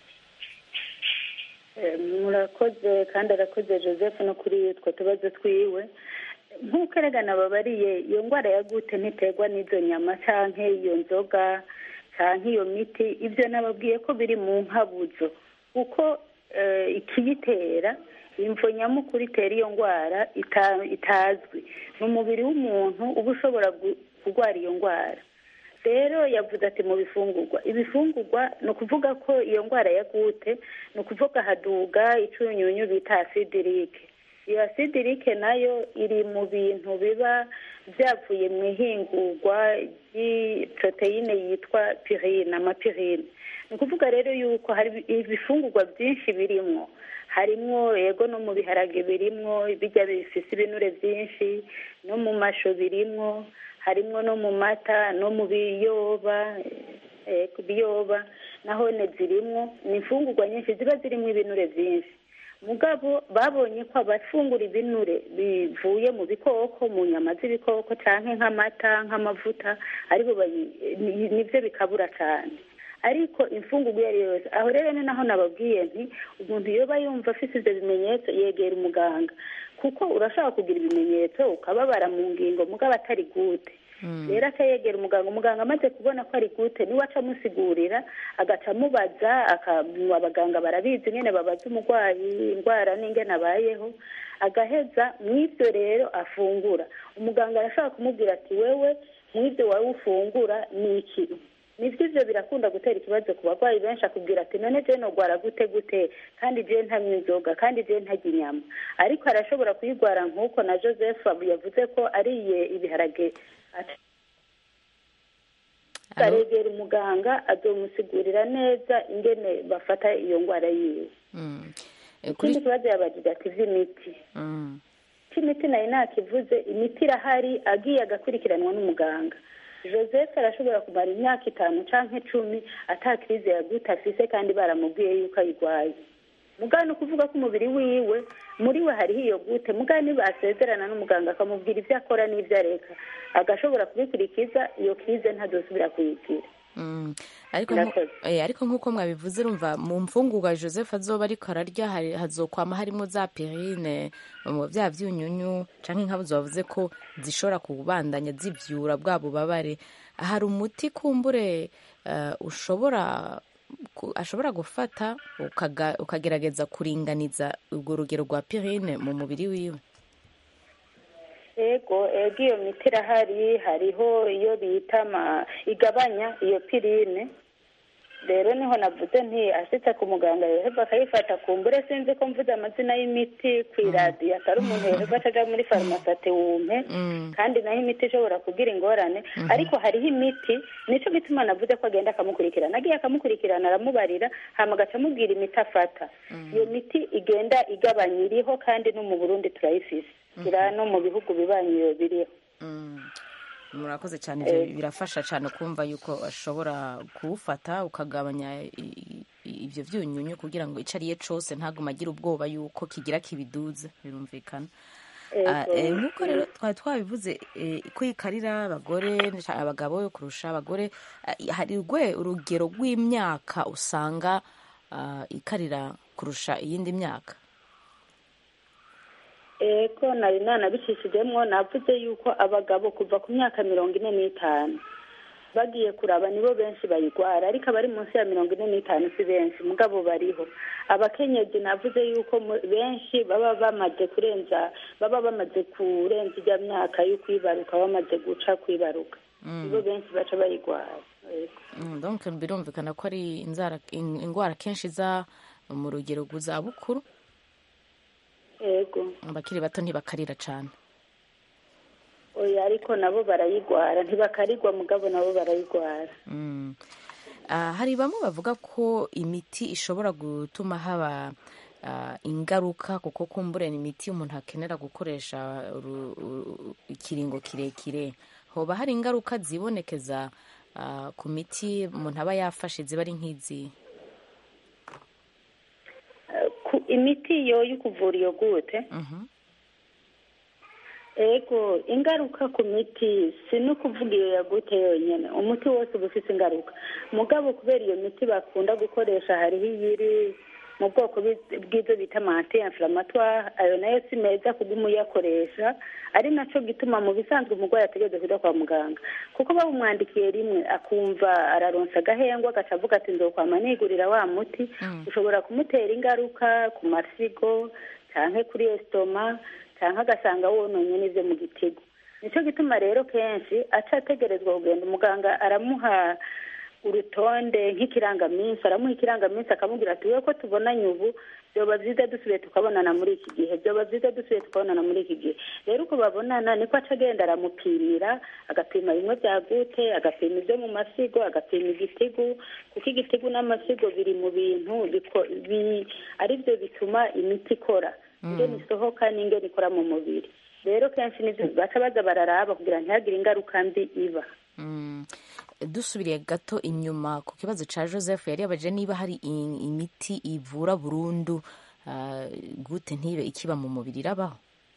murakoze kandi arakoze joseph no kuri utwo tubazo twiwe nk'uko eregana babariye iyo ndwara ya gute ntiterwa n'izo nyama cyangwa iyo nzoga cyangwa iyo miti ibyo nababwiye ko biri mu nkabuzo kuko ikiyitera imvo nyamukuru itera iyo ndwara itazwi ni umubiri w'umuntu uba ushobora kurwara iyo ndwara rero yavuze ati mu bifungurwa ibifungurwa ni ukuvuga ko iyo ndwara ya gute ni ukuvuga haduga icunyunyu bita asidirike iyo asidirike nayo iri mu bintu biba byavuye mu ihingurwa ry'iporoteyine yitwa pirine amapirine ni ukuvuga rero yuko hari ibifungurwa byinshi birimwo harimwo yego no mu biharage birimwo bijya bifise ibinure byinshi no mu masho birimwo harimwo no mu mata no mu biyoba biyoba naho ne zirimwo ni imfungurwa nyinshi ziba zirimo ibinure byinshi mugabo babonye ko abafungura ibinure bivuye mu bikoko mu nyama z'ibikoko cyangwa nk'amata nk'amavuta aribo nibyo bikabura cyane ariko imfungurwa iyo ari yo yose aho rero ni naho nababwiye nti umuntu yoba yumva afite ibyo bimenyetso yegera umuganga kuko urashobora kugira ibimenyetso ukababara mu ngingo mugabo atari gute rero akayegera umuganga umuganga amaze kubona ko ari gute niwe aca amusigurira agaca amubaza abaganga barabizi nyine babaza umurwayi indwara n'ingene abayeho agaheza mu ibyo rero afungura umuganga arashobora kumubwira ati wewe mu ibyo wowe ufungura ni iki nibyo ibyo birakunda gutera ikibazo ku barwayi benshi akubwira ati none jene urwara gute gute kandi jene ntanywa inzoga kandi jene ntajya inyama ariko arashobora kuyirwara nk'uko na joseph yavuze ko ariye ibiharage aregera umuganga azomusigurira neza ingene bafata iyo ndwara yiwe ikindi kibazo yabajije ati iby'imiti cy'imiti nayo ntakivuze imiti irahari agiye agakurikiranwa n'umuganga joseph arashobora kumara imyaka itanu cyangwa icumi atakirize ya gute afise kandi baramubwiye yuko ayirwaye mugabo ni ukuvuga ko umubiri wiwe muri we hariho iyo gute mugabo nibasezerana n'umuganga akamubwira ibyo akora n'ibyo areka agashobora kubikurikiza iyo kize ntazosubira kuyigira Mm. ariko nku- eh, ariko nk'uko mwabivuze urumva mu mfungurwa joseph azoba ariko ararya hari- hazokwama harimo za pirine mu bya byunyunyu canke nk'abuzo bavuze ko zishobora kubandanya zivyura bwa bubabare hari umuti kumbure eh, ushobora ku- ashobora gufata ukaga- ukagerageza kuringaniza urwo rugero rwa pirine mu mubiri wiwe ego ego iyo miti irahari hariho iyo bita ma igabanya iyo pirine rero niho navuze nti ashitse ku muganga yoheva akayifata kumbure sinzi ko mvuze amazina y'imiti ku iradiyo atari umuntu yoheva acaja muri farumasi ati wumpe kandi naho imiti ishobora kugira ingorane ariko hariho imiti nico gituma navuze ko agenda akamukurikirana agiye akamukurikirana aramubarira hama agaca amubwira imiti afata iyo miti igenda igabanya iriho kandi no mu burundi turayifise ira no mu bihugu bibanyi iyo biriho murakoze cyane ibyo birafasha cyane kumva yuko ashobora kuwufata ukagabanya i- i- ibyo byunyunyu kugira ngo icyo ariye cyose ntagume agira ubwoba yuko kigira kibiduze birumvikana Ah, eh, nk'uko rero twari twabivuze eh, ko ikarira abagore abagabo kurusha abagore ah, hari rwe urugero rw'imyaka usanga ah, ikarira kurusha iyindi myaka ego nari nanabicishijemwo navuze yuko abagabo kuva ku myaka mirongo ine n'itanu bagiye kuraba nibo benshi bayigwara ariko abari munsi ya mirongo ine n'itanu si benshi mugabo bariho abakenyezi navuze yuko mu- benshi baba bamaze kurenza baba bamaze kurenza ijya myaka yo kwibaruka bamaze guca kwibaruka nibo benshi baca bayigwara Ego. Mm, donc birumvikana ko ari inzara in- indwara kenshi iza mu rugero rw'izabukuru ego abakiri bato ntibakarira cyane oya ariko nabo barayigwara ntibakarigwa mugabo nabo barayigwara Mm. Ah, hari bamwe bavuga ko imiti ishobora gutuma haba ah, ingaruka kuko kumbure ni imiti umuntu akenera gukoresha uru- uru- ikiringo kirekire hoba hari ingaruka zibonekeza ah, ku miti umuntu aba yafashe ziba ari nk'izi ku imiti yo yo kuvura iyo gute ego ingaruka ku miti si no kuvuga iyo yagute yonyine umuti wose uba ufite ingaruka mugabo kubera iyo miti bakunda gukoresha hariho iyiri mu bwoko bw'i- bw'ibyo bita mante inflamatware ayo nayo si meza kuguma uyakoresha ari nacyo gituma mu bisanzwe umurwayi ategereza kujya kwa muganga kuko bawumwandikiye rimwe akumva araronsa agahengwa agaca avuga ati nzokwama nigurira wa muti ushobora kumutera ingaruka ku masigo cyangwa kuri esitoma cyangwa agasanga wononye n'ibyo mu gitego nicyo gituma rero kenshi aca ategerezwa kugenda umuganga aramuha urutonde nk'ikirangaminsi aramuha ikirangaminsi akamubwira ati we ko tubonanye ubu byoba byiza dusubiye tukabonana muri iki gihe byoba byiza dusubiye tukabonana muri iki gihe rero uko babonana niko aca agenda aramupimira agapima bimwe bya gute agapima ibyo mu masigo agapima igitigu kuko igitigu n'amasigo biri mu bintu biko- bi- ari byo bituma imiti ikora ingene isohoka n'ingene ikora mu mubiri rero kenshi nibyo baca baza bararaba kugira ntihagire ingaruka mbi iba Mm. dusubiriye gato inyuma ku kibazo cya joseph yari yabajije niba hari i- imiti ivura burundu ah, gute ntibe ikiba mu mubiri irabaho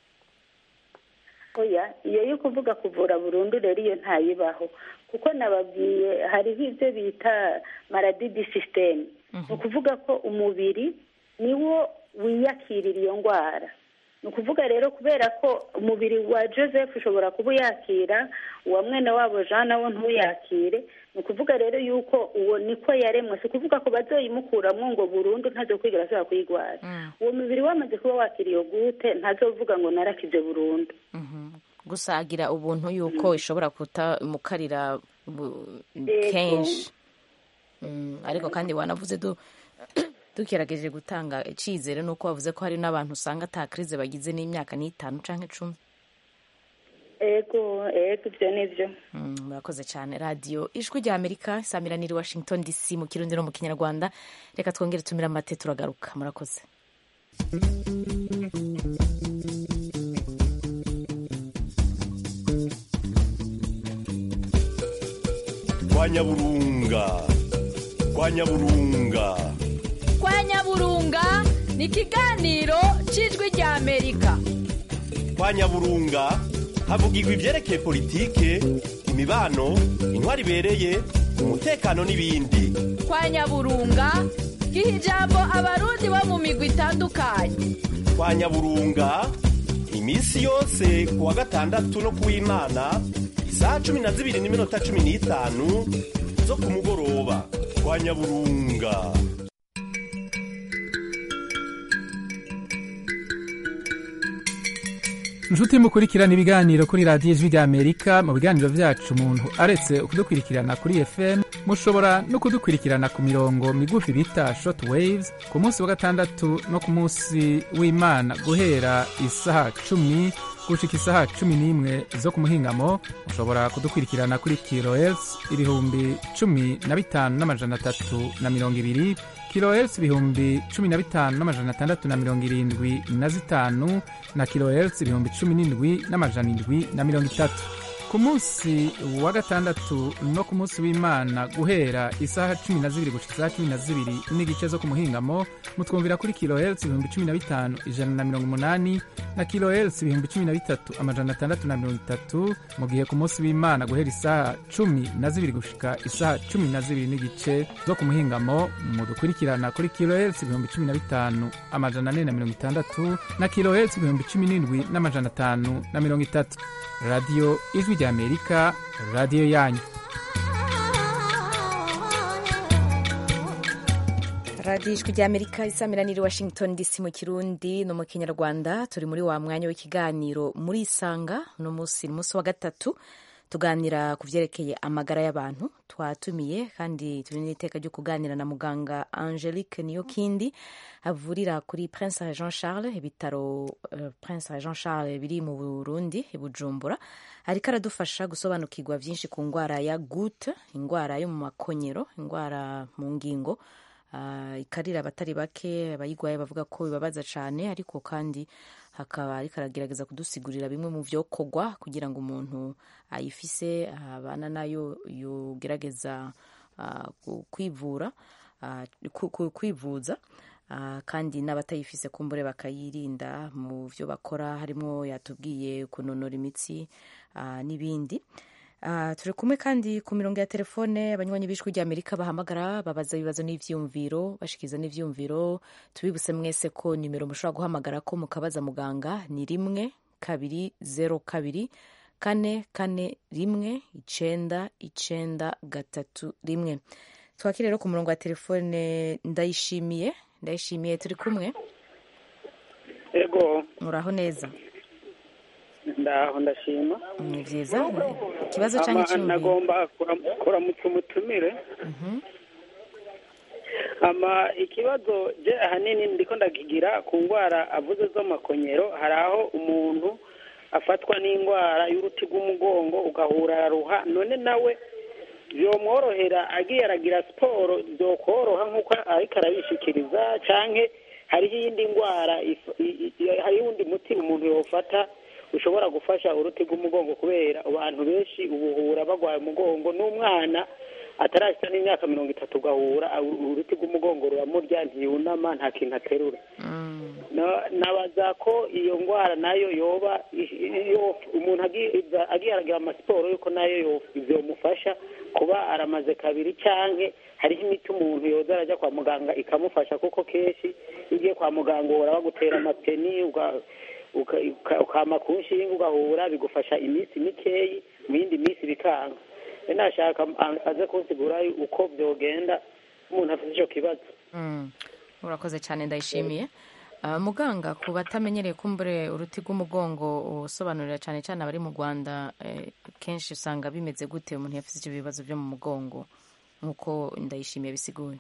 oya iyo yo kuvuga kuvura burundu rero iyo ntayibaho kuko nababwiye hariho ibyo bita maradidi sisiteme ni ukuvuga ko umubiri niwo wiyakirira iyo ndwara ni ukuvuga rero kubera ko umubiri wa joseph ushobora kuba uyakira uwa mwene wabo jean nawo ntuyakire ni ukuvuga rero yuko uwo niko yaremwe si ukuvuga ko bazoyimukuramo ngo burundu ntazo kwigira ashobora kuyirwara uwo mubiri wamaze kuba wakira iyo gute ntazovuga ngo narakize burundu gusa agira ubuntu yuko ishobora kutamukarira bu- Yego. kenshi Mm, ariko kandi wanavuze du dukerageje gutanga icyizere nuko wavuze ko hari n'abantu usanga ata krize bagize n'imyaka n'itanu canke icumi ego ego ibyo ni byo Mm, murakoze cyane radiyo ijwi rya amerika isamiraniye washington dc mu kirundi no mu kinyarwanda reka twongere tumire amate turagaruka murakoze kwa nyaburunga kwa nyaburunga kwa nyaburunga ni ikiganiro cy'ijwi rya amerika kwa nyaburunga havugirwa ibyerekeye politike imibano intwari ibereye umutekano n'ibindi kwa nyaburunga giha ijambo abarundi bo mu migwi itandukanye kwa nyaburunga iminsi yose ku wa gatandatu no ku w'imana isaha cumi na zibiri n'iminota cumi n'itanu zo ku mugoroba kwa nyaburunga inshuti mukurikirana ibiganiro kuri radiyo ijwi ry'amerika mu biganiro byacu umuntu aretse kudukurikirana kuri fm mushobora no kudukurikirana ku mirongo migufi bita short waves ku munsi wa gatandatu no ku munsi w'imana guhera isaha cumi gushika isaha cumi n'imwe zo ku muhingamo mushobora kudukurikirana kuri kilohertz ibihumbi cumi na bitanu n'amajana atatu na mirongo ibiri kilohertz ibihumbi cumi na bitanu n'amajana atandatu na mirongo irindwi na zitanu na kilohertz ibihumbi cumi n'indwi n'amajana indwi na mirongo itatu ku munsi wa gatandatu no ku munsi w'imana guhera isaha cumi na zibiri gushika isaha cumi na zibiri n'igice zo ku muhingamo mutwumvira kuri kilohertz ibihumbi cumi na bitanu ijana na mirongo umunani na kilohertz ibihumbi cumi na bitatu amajana atandatu na mirongo itatu mu gihe ku munsi w'imana guhera isaha cumi na zibiri gushika isaha cumi na zibiri n'igice zo ku muhingamo mudukurikirana kuri kilohertz ibihumbi cumi na bitanu amajana ane na mirongo itandatu na kilohertz ibihumbi cumi n'indwi n'amajana atanu na mirongo itatu radiyo ijwi ry'amerika radiyo yanyu radiyo ijwi ry'amerika isamiraniye washington dc mu kirundi no mu kinyarwanda turi muri wa mwanya w'ikiganiro muri isanga uno munsi ni umunsi wa gatatu tuganira ku byerekeye amagara y'abantu twatumiye kandi turi n'iteka ryo kuganira na muganga angelique niyokindi avurira kuri prince jean charles ibitaro uh, prince jean charles biri mu burundi i bujumbura ariko aradufasha gusobanukirwa byinshi ku ndwara ya gute indwara yo mu makonyero indwara mu ngingo uh, ikarira abatari bake abayigwaye bavuga ko bibabaza cyane ariko kandi hakaba ariko aragerageza kudusigurira bimwe mu byokorwa kugira ngo umuntu ayifise abana nayo yogerageza uh, kwivura uh, kwivuza uh, kandi n'abatayifise kumbure bakayirinda mu byo bakora harimo yatubwiye kunonora imitsi uh, n'ibindi Uh, turi kumwe kandi ku mirongo ya telefone abanywanyi b'ijwi ry'amerika bahamagara babaza ibibazo n'ivyumviro bashikiza n'ivyumviro tubibuse mwese ko nimero mushobora guhamagara ko mukabaza muganga ni rimwe kabiri zero kabiri kane kane rimwe icenda icenda gatatu rimwe twakire rero ku murongo wa telefone ndayishimiye ndayishimiye turi kumwe ego muraho neza ndaho ndashima ni byiza ikibazo cyangwa icyumviro nagomba kuramutsa umutumire ama ikibazo je ahanini ndiko ndakigira ku ndwara avuze z'amakonyero hari aho umuntu afatwa n'indwara y'uruti rw'umugongo ugahura araruha none nawe byomworohera agiye aragira siporo byokoroha nk'uko ariko arabishikiriza canke hariho iyindi ndwara hariho uwundi muti umuntu yofata ushobora gufasha uruti rw'umugongo kubera abantu benshi ubuhura bagwaye umugongo n'umwana atarashyira n'imyaka mirongo itatu ugahura uruti rw'umugongo ruramurya ntiyunama nta kintu aterura nabaza ko iyo ndwara nayo yoba umuntu agiye aragira amasiporo yuko nayo byomufasha kuba aramaze kabiri cyangwa hariho imiti umuntu yoza arajya kwa muganga ikamufasha kuko kenshi iyo ugiye kwa muganga uhora bagutera amapeni ukama ku nshinga ugahura bigufasha iminsi mikeyi mu yindi minsi bikanga nashaka aze kunsigura uko byogenda umuntu afite icyo kibazo urakoze cyane ndayishimiye muganga ku batamenyereye kumbure uruti rw'umugongo usobanurira cyane cyane abari mu rwanda kenshi usanga bimeze gute umuntu yafite ibyo bibazo byo mu mugongo nk'uko ndayishimiye bisiguye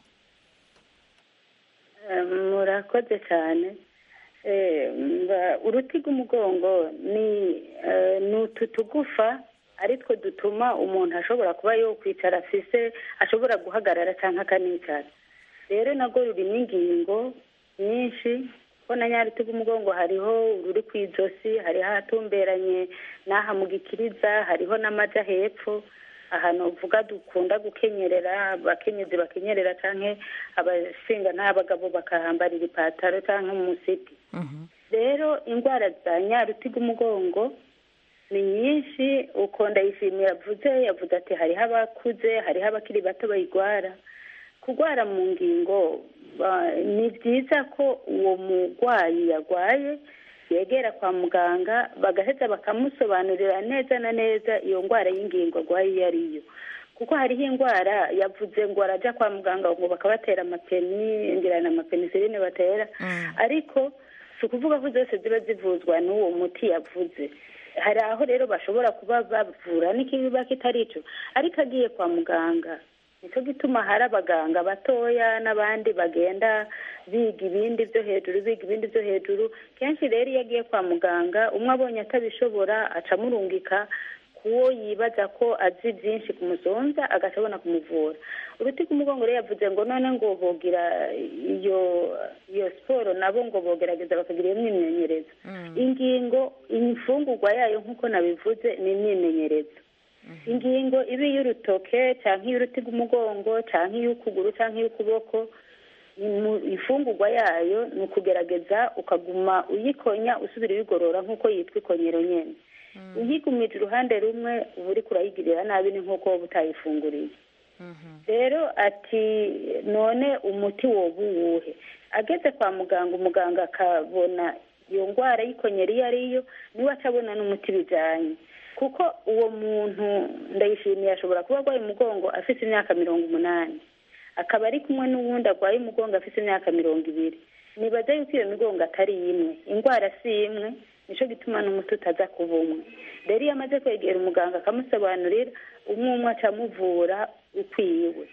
murakoze cyane uruti rw'umugongo ni utu tugufa ari two dutuma umuntu ashobora kuba yakwicara afise ashobora guhagarara cyangwa akanicara rero nabwo rurimo ingingo nyinshi ko na nyaruti rw'umugongo hariho ururi ku ijosi hariho ahatumberanye n'aha mu gikiriza hariho n'amaja hepfo ahantu uvuga dukunda gukenyerera abakenyezi bakenyerera canke abashinga n'abagabo bakahambarira ipataro canke umusipi rero indwara za nyarutiga umugongo ni nyinshi uko ndayishimiye yavuze yavuze ati hariho abakuze hariho abakiri bato bayigwara kurwara mu ngingo ba- ni byiza ko uwo murwayi yarwaye yegera kwa muganga bagaheza bakamusobanurira neza na neza iyo ndwara y'ingingo arwaye iyo ari yo kuko hariho indwara yavuze ngo arajya kwa muganga ngo bakabatera amapeni ngira na amapenisilini batera ariko si ukuvuga ko zose ziba zivuzwa n'uwo muti yavuze hari aho rero bashobora kuba bavura n'ikibiba kitari cyo ariko agiye kwa muganga nicyo gituma hari abaganga batoya n'abandi bagenda biga ibindi byo hejuru biga ibindi byo hejuru kenshi rero iyo agiye kwa muganga umwe abonye atabishobora aca amurungika kuwo yibaza ko azi byinshi kumusonza agaca abona kumuvura uruti rw'umugongo rero yavuze ngo none ngo bogira iyo iyo siporo nabo ngo bogerageza bakagira iyo myimenyerezo ingingo imfungurwa yayo nk'uko nabivuze ni imyimenyerezo ingingo iba iy'urutoke cyangwa iy'uruti rw'umugongo cyangwa iy'ukuguru cyangwa iy'ukuboko imu- ifungurwa yayo ni ukugerageza ukaguma uyikonya usubira uyigorora nk'uko yitwa ikonyero nyine uyigumije uruhande rumwe uba uri kurayigirira nabi ni nk'uko wowe utayifunguriye rero ati none umuti woba uwuhe ageze kwa muganga umuganga akabona iyo ndwara y'ikonyera iyo ari yo niwe aca abona n'umuti bijyanye kuko uwo muntu ndayishimiye ashobora kuba arwaye umugongo afite imyaka mirongo umunani akaba ari kumwe n'uwundi arwaye umugongo afite imyaka mirongo ibiri nibaza yuko iyo migongo atari imwe indwara si imwe nicyo gituma n'umuti utaza kuba umwe rero iyo amaze kwegera umuganga akamusobanurira umwe umwe aca amuvura ukwiwe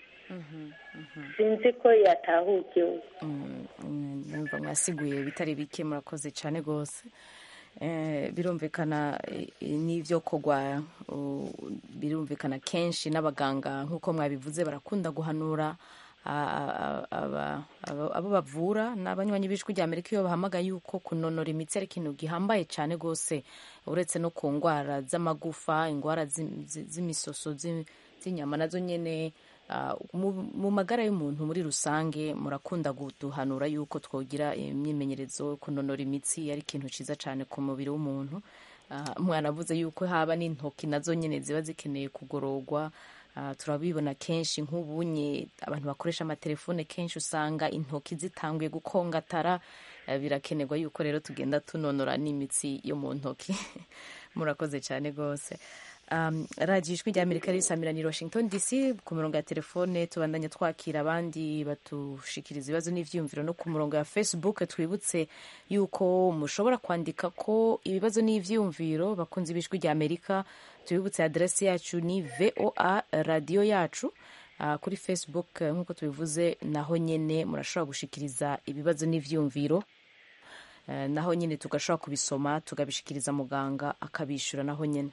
sinzi ko yatahukiwe numva mwasiguye bitari bike murakoze cyane rwose Eh, birumvikana eh, n'ibyo kogwa uh, birumvikana kenshi n'abaganga nk'uko mwabivuze barakunda guhanura a- a- aba- aba- abo bavura n'abanywanyi b'ijwi rya amerika iyo bahamagaye yuko kunonora imitsi ari ikintu gihambaye cyane rwose uretse no ku ndwara z'amagufa indwara z'im- zi- z'imisoso z'i- z'inyama nazo nyine ah, mu mu magara y'umuntu muri rusange murakunda guduhanura yuko twogira imyimenyerezo kunonora imitsi ari ikintu cyiza cyane ku mubiri w'umuntu Ah, mwanavuze yuko haba n'intoki nazo nyine ziba zikeneye kugororwa Ah, turabibona kenshi nk'ubunye abantu bakoresha amatelefone kenshi usanga intoki zitanguye gukongatara Eh, birakenerwa yuko rero tugenda tunonora n'imitsi yo mu ntoki murakoze cyane rwose um, radiyo ijwi rya amerika risamirana i washington dc ku murongo ya telefone tubandanya twakira abandi batushikiriza ibibazo n'ivyiyumviro no ku murongo ya facebook twibutse yuko mushobora kwandika ko ibibazo n'ivyiyumviro bakunze b'ijwi rya amerika tubibutse aderesi yacu ni voa radiyo yacu Uh, kuri facebook eh, nk'uko tubivuze naho nyene murashobora gushikiriza ibibazo n'ivyiyumviro Eh, naho nyine tugashobora kubisoma tugabishikiriza muganga akabishyura naho nyine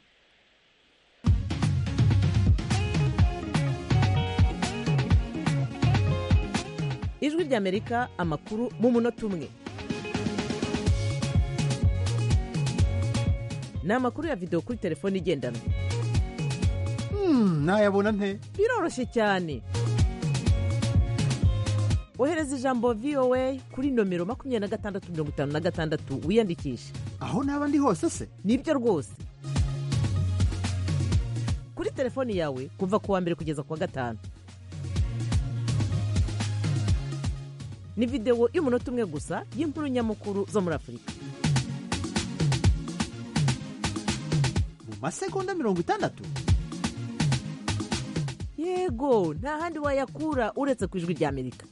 ijwi ry'amerika amakuru mu munota umwe ni amakuru ya videwo kuri telefone igendanwa nayabona nte biroroshye cyane ohereza ijambo voa kuri nomero makumyabiri na gatandatu mirongo itanu na gatandatu wiyandikishe aho naba ndi hose se nibyo rwose kuri telefoni yawe kuva ku wa mbere kugeza ku wa gatanu ni videwo y'umunota umwe gusa y'inkuru nyamukuru zo muri afurika mu masegonda mirongo itandatu yego nta handi wayakura uretse ku ijwi ry'amerika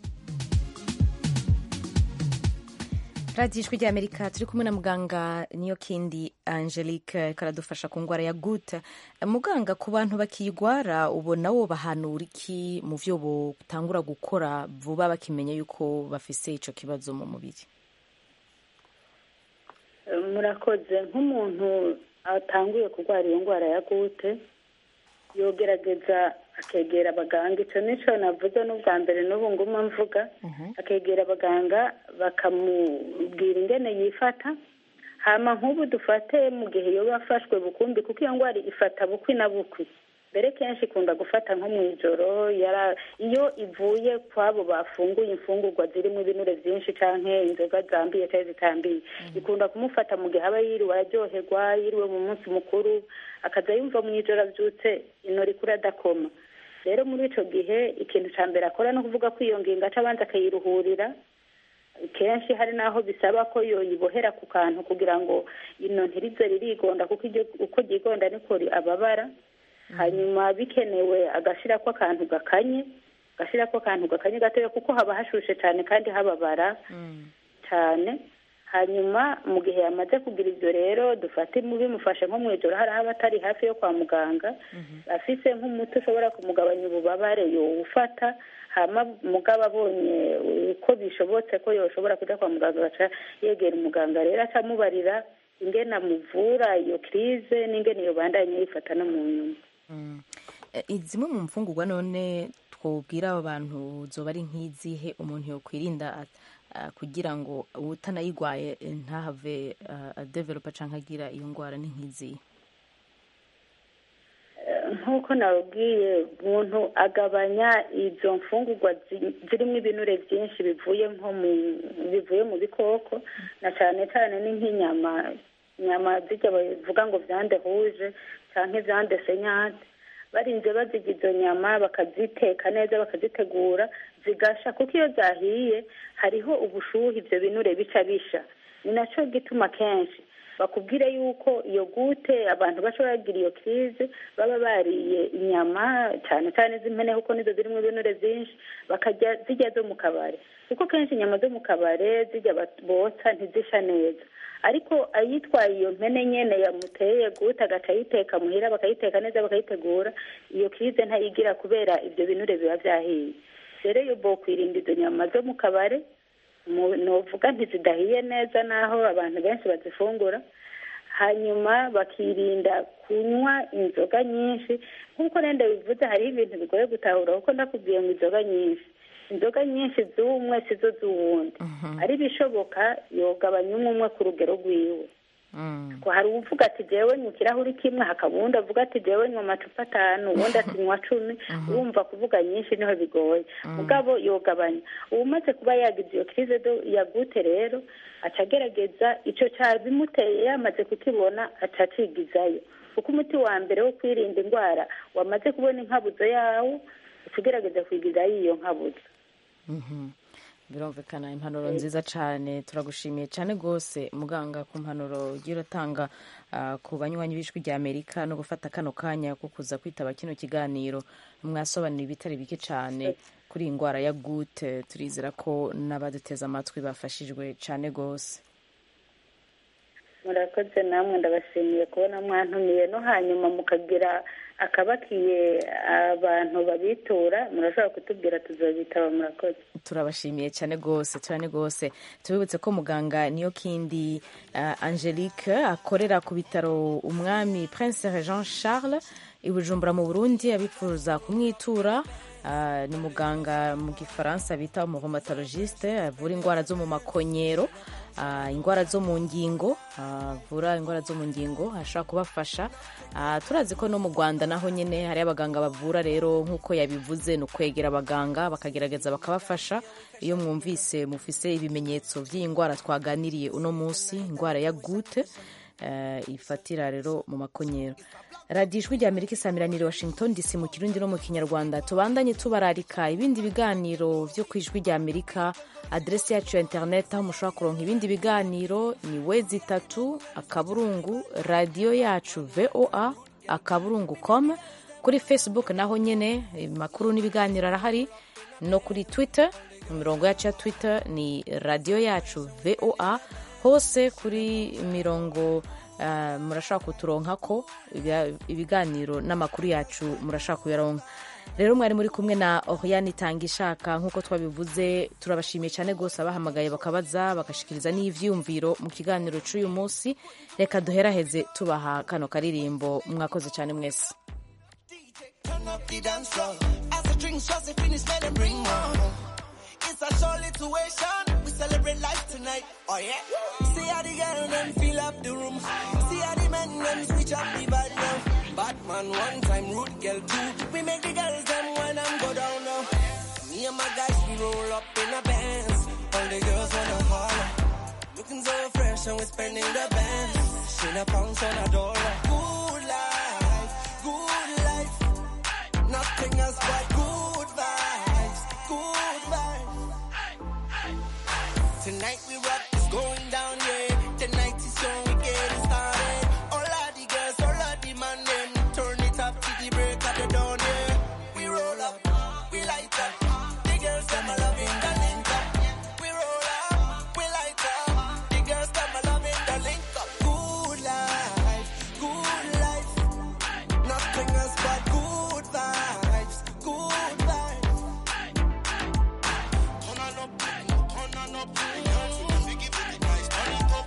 radiyo ijwi rya amerika turi kumwe na muganga niyo kindi angelique karadufasha ku ndwara ya gute muganga ku bantu bakiyigwara ubona wo bahanura iki mu byo butangura gukora vuba bakimenya yuko bafise icyo kibazo mu mubiri murakoze nk'umuntu atanguye kurwara iyo ndwara ya gute yogerageza akegera abaganga icyo nicyo navuze n'ubwa mbere n'ubu nguma mvuga akegera abaganga bakamubwira ingene yifata hama nk'ubu dufate mu gihe yoba afashwe bukumbi kuko iyo ndwara ifata bukwi na bukwi mbere kenshi ikunda gufata nko mu ijoro yara- iyo ivuye kwabo bafunguye imfungurwa zirimo ibinure byinshi canke inzoga zambiye cyangwa zitambiye ikunda kumufata mu gihe aba yiriwe araryoherwa yiriwe mu munsi mukuru akaza yumva mu ijoro abyutse inori kuri adakoma rero muri ico gihe ikintu ca mbere akora no kuvuga ko iyo ngingo aca abanza akayiruhurira kenshi hari n'aho bisaba ko yoyibohera ku kantu kugira ngo ino ntirize ririgonda kuko iryo uko ryigonda niko ri- ababara hanyuma bikenewe agashirako akantu gakanye agashirako akantu gakanye gatoya kuko haba hashushe cyane kandi hababara cyane hanyuma mu gihe yamaze kugira ibyo rero dufate bimufashe nko mu ijoro hari aba atari hafi yo kwa muganga afise nk'umuti ushobora kumugabanya ububabare yowufata hama mugabo abonye uko bishobotse ko yoshobora kujya kwa muganga agaca yegera umuganga rero aca amubarira ingene amuvura iyo kirize n'ingene iyo bandanye yifata no mu nyuma Eh, zimwe mu mfungurwa none twobwira abo bantu zoba ari nk'izihe umuntu yokwirinda ah, kugira ngo utanayigwaye eh, ntahave ah, adevelopa canke agira iyo ngwara ni nk'izihe nk'uko nababwiye umuntu agabanya izo mfungurwa zi- zirimo ibinure byinshi bivuye nko mu bivuye mu bikoko na cyane cyane ni nk'inyama inyama zijya bavuga ngo vyande huje canke vyande senyate barinze bazirya izo nyama bakaziteka neza bakazitegura zigasha kuko iyo zahiye hariho ubushuhe ibyo binure bica bisha ni naco gituma kenshi bakubwire yuko iyo gute abantu bashobora kugira iyo kirize baba bariye inyama cyane cyane z'impene kuko nizo zirimo ibinure byinshi bakarya zijya zo mu kabare kuko kenshi inyama zo mu kabare zijya bat- botsa ntizisha neza ariko ayitwaye iyo mpene nyene yamuteye gute agaca ayiteka muhira bakayiteka neza bakayitegura iyo kirize ntayigira kubera ibyo binure biba vyahiye rero iyo bokwirinda izo nyama zo mu kabare mu- novuga ntizidahiye neza naho abantu benshi bazifungura hanyuma bakirinda kunywa inzoga nyinshi nk'uko nenda bivuze hariho ibintu bigoye gutahura kuko ndakubwiye ngo inzoga nyinshi inzoga nyinshi z'umwe sizo z'uwundi ari bishoboka yogabanya umwe umwe ku rugero rwiwe ko hari uvuga ati jewe nywa ikirahuri kimwe hakaba uwundi avuga ati jewe nywa amacupa atanu uwundi ati nywa cumi urumva kuvuga nyinshi niho bigoye mugabo yogabanya umaze kuba yagize iyo kirize do yagute rero aca agerageza ico cabimuteye yamaze kukibona aca acigizayo kuko umuti wa mbere wo kwirinda indwara wamaze kubona inkabuzo yawo uca ugerageza kwigizayo iyo nkabuzo Mhm. birumvikana impanuro nziza cyane turagushimiye cyane rwose muganga ku mpanuro ugiye uratanga ah, ku banywanyi b'ijwi rya amerika no gufata kano kanya ko kuza kwitaba kino kiganiro mwasobanura ibitari bike cyane kuri iyi ndwara ya gute turizera ko n'abaduteze amatwi bafashijwe cyane rwose murakoze namwe ndabashimiye kubona mwantumiye no hanyuma mukagira akabakiye abantu babitura murashobora kutubwira tuzabitaba murakoze turabashimiye cyane rwose cyane rwose tubibutse ko muganga niyo kindi uh, angelique akorera ku bitaro umwami prince jean charles i bujumbura mu burundi abifuza kumwitura uh, ni muganga mu gifaransa bita umuromatologiste avura indwara zo mu makonyero uh, indwara zo mu ngingo avura indwara zo mu ngingo ashobora kubafasha uh, turazi ko no mu rwanda naho nyine hari abaganga bavura rero nk'uko yabivuze ni ukwegera abaganga bakagerageza bakabafasha iyo mwumvise mufise ibimenyetso by'iyi ndwara twaganiriye uno munsi indwara ya gute uh, ifatira rero mu makonyero radiyo ijwi rya amerika isamiraniye washington dc mu kirundi no mu kinyarwanda tubandanye tubararika ibindi biganiro byo ku ijwi rya amerika aderesi yacu ya interineti aho mushobora kuronka ibindi biganiro ni wezi itatu akaburungu radiyo yacu voa akaburungu com kuri facebook naho nyine amakuru n'ibiganiro arahari no kuri twitter imirongo yacu ya twitter ni radiyo yacu voa hose kuri mirongo Uh, murashaka kuturonka ko ibiganiro n'amakuru yacu murashaka kuyaronka rero mwari muri kumwe na Oriane itanga ishaka nk'uko twabivuze turabashimiye cyane rwose abahamagaye bakabaza bagashikiriza n'ivyumviro mu kiganiro cy'uyu munsi reka duheraheze tubaha kano karirimbo mwakoze cyane mwese It's a show situation. We celebrate life tonight. Oh yeah. See how the girl them fill up the room. See how the men them switch up the vibe now. Batman one time, root girl two. We make the girls them when I'm go down now. Me and my guys, we roll up in a Benz. All the girls wanna holler. Looking so fresh and we spending the bands. She a pounds on a dollar. Good life, good life. Nothing else but good vibes, good vibes. Tonight we rock, it's going down, yeah. Tonight is young, we getting started. All of the girls, all of the man, them turn it up to the break of the dawn, yeah. We roll up, we light up. The girls, them a loving the link up. We roll up, we light up. The girls, them a loving the link up. Good life, good life. Nothing else but good vibes, good vibes. Turn on up, turn on up. Give it the nice, turn it up.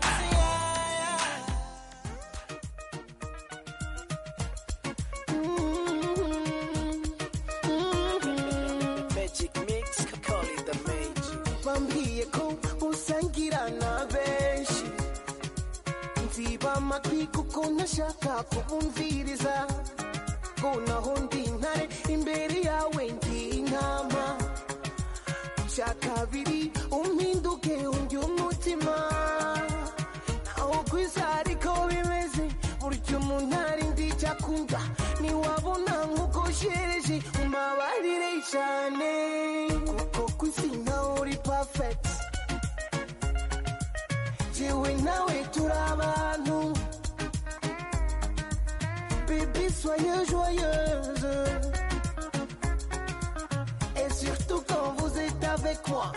Magic mix, call it the magic. bambwiye ko usangira na benshi nziba amatwi kuko ntashaka kubumviriza ngo naho ndi intare imbere yawe ndi intama cya kabiri umpinduke undi umutima naho ku isi ariko bimeze burya umuntu ari ndi icyo akunda ntiwabona nk'uko shereje umbabarire cyane kuko ku isi nawe uri perfect jewe nawe turi abantu bébé soyez joyeuse et surtout quand vous êtes avec moi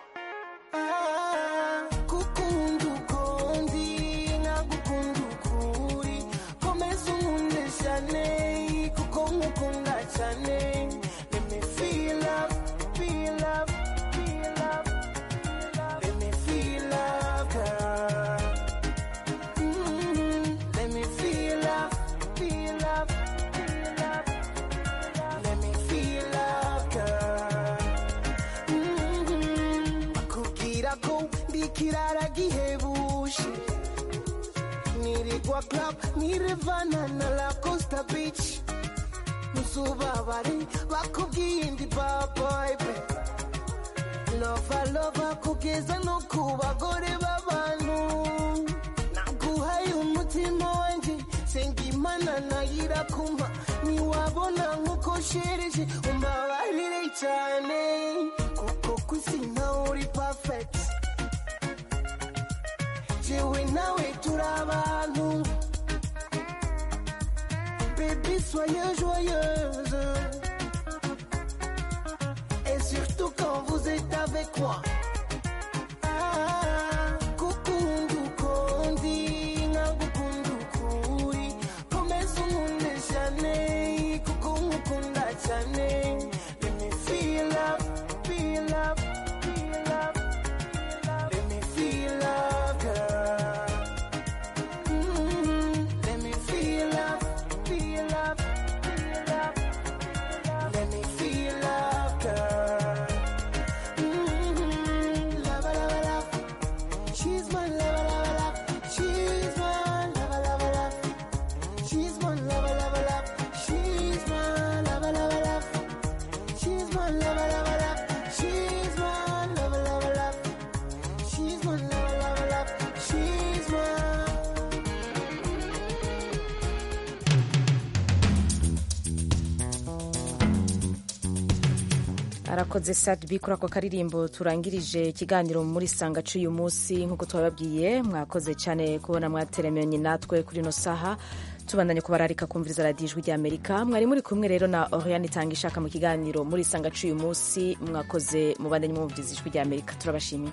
Ah, gukunda uko ndi nkagukunda uko uri komeza unkunde cyane kuko nkukunda cyane let me feel love feel love feel love let me feel love girl Mm, let me feel love feel love feel love let me feel love girl Mhm. bakubwira ko ndi ikirara gihebuje nirigwa club nirevana na la costa beach ntuzubabare bakubwiye indi baboybe lova lova kugeza no ku bagore b'abantu naguhaye umutima wanjye senga imana nayira kumpa ntiwabona nk'uko shereje umbabarire cyane kuko ku isi nawe uri perfect jewe nawe turi abantu Baby, soyez joyeuse. Et surtout quand vous êtes avec moi. Ah, gukunda uko ndi, nkagukunda uko uri. Komeza unkunde cyane, kuko nkukunda cyane. Let me feel love, feel love, feel love. Let me feel love, girl. Mm, Let me feel love, feel love, feel love. Let me feel love, girl. Mm, love, love, love. She's my love, love, love. She's my love, love, love. She's my love, love, love. She's my love, love, love. She's my love, love, love. She's my love, love, love. She's my love, love, love. She's my arakoze sadbi kuri ako karirimbo turangirije ikiganiro muri sanga cy'uyu munsi nk'uko twababwiye mwakoze cyane kubona mwateremanye natwe kuri ino saha tubandanye kubararika kumviriza radiyo ijwi ry'amerika mwari muri kumwe rero na oriane itanga ishaka mu kiganiro muri sanga cy'uyu munsi mwakoze mubandanye mwumviriza ijwi ry'amerika turabashimiye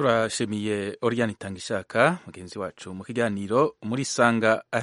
turashimiye Oriane Itangishaka mugenzi wacu mu kiganiro muri sanga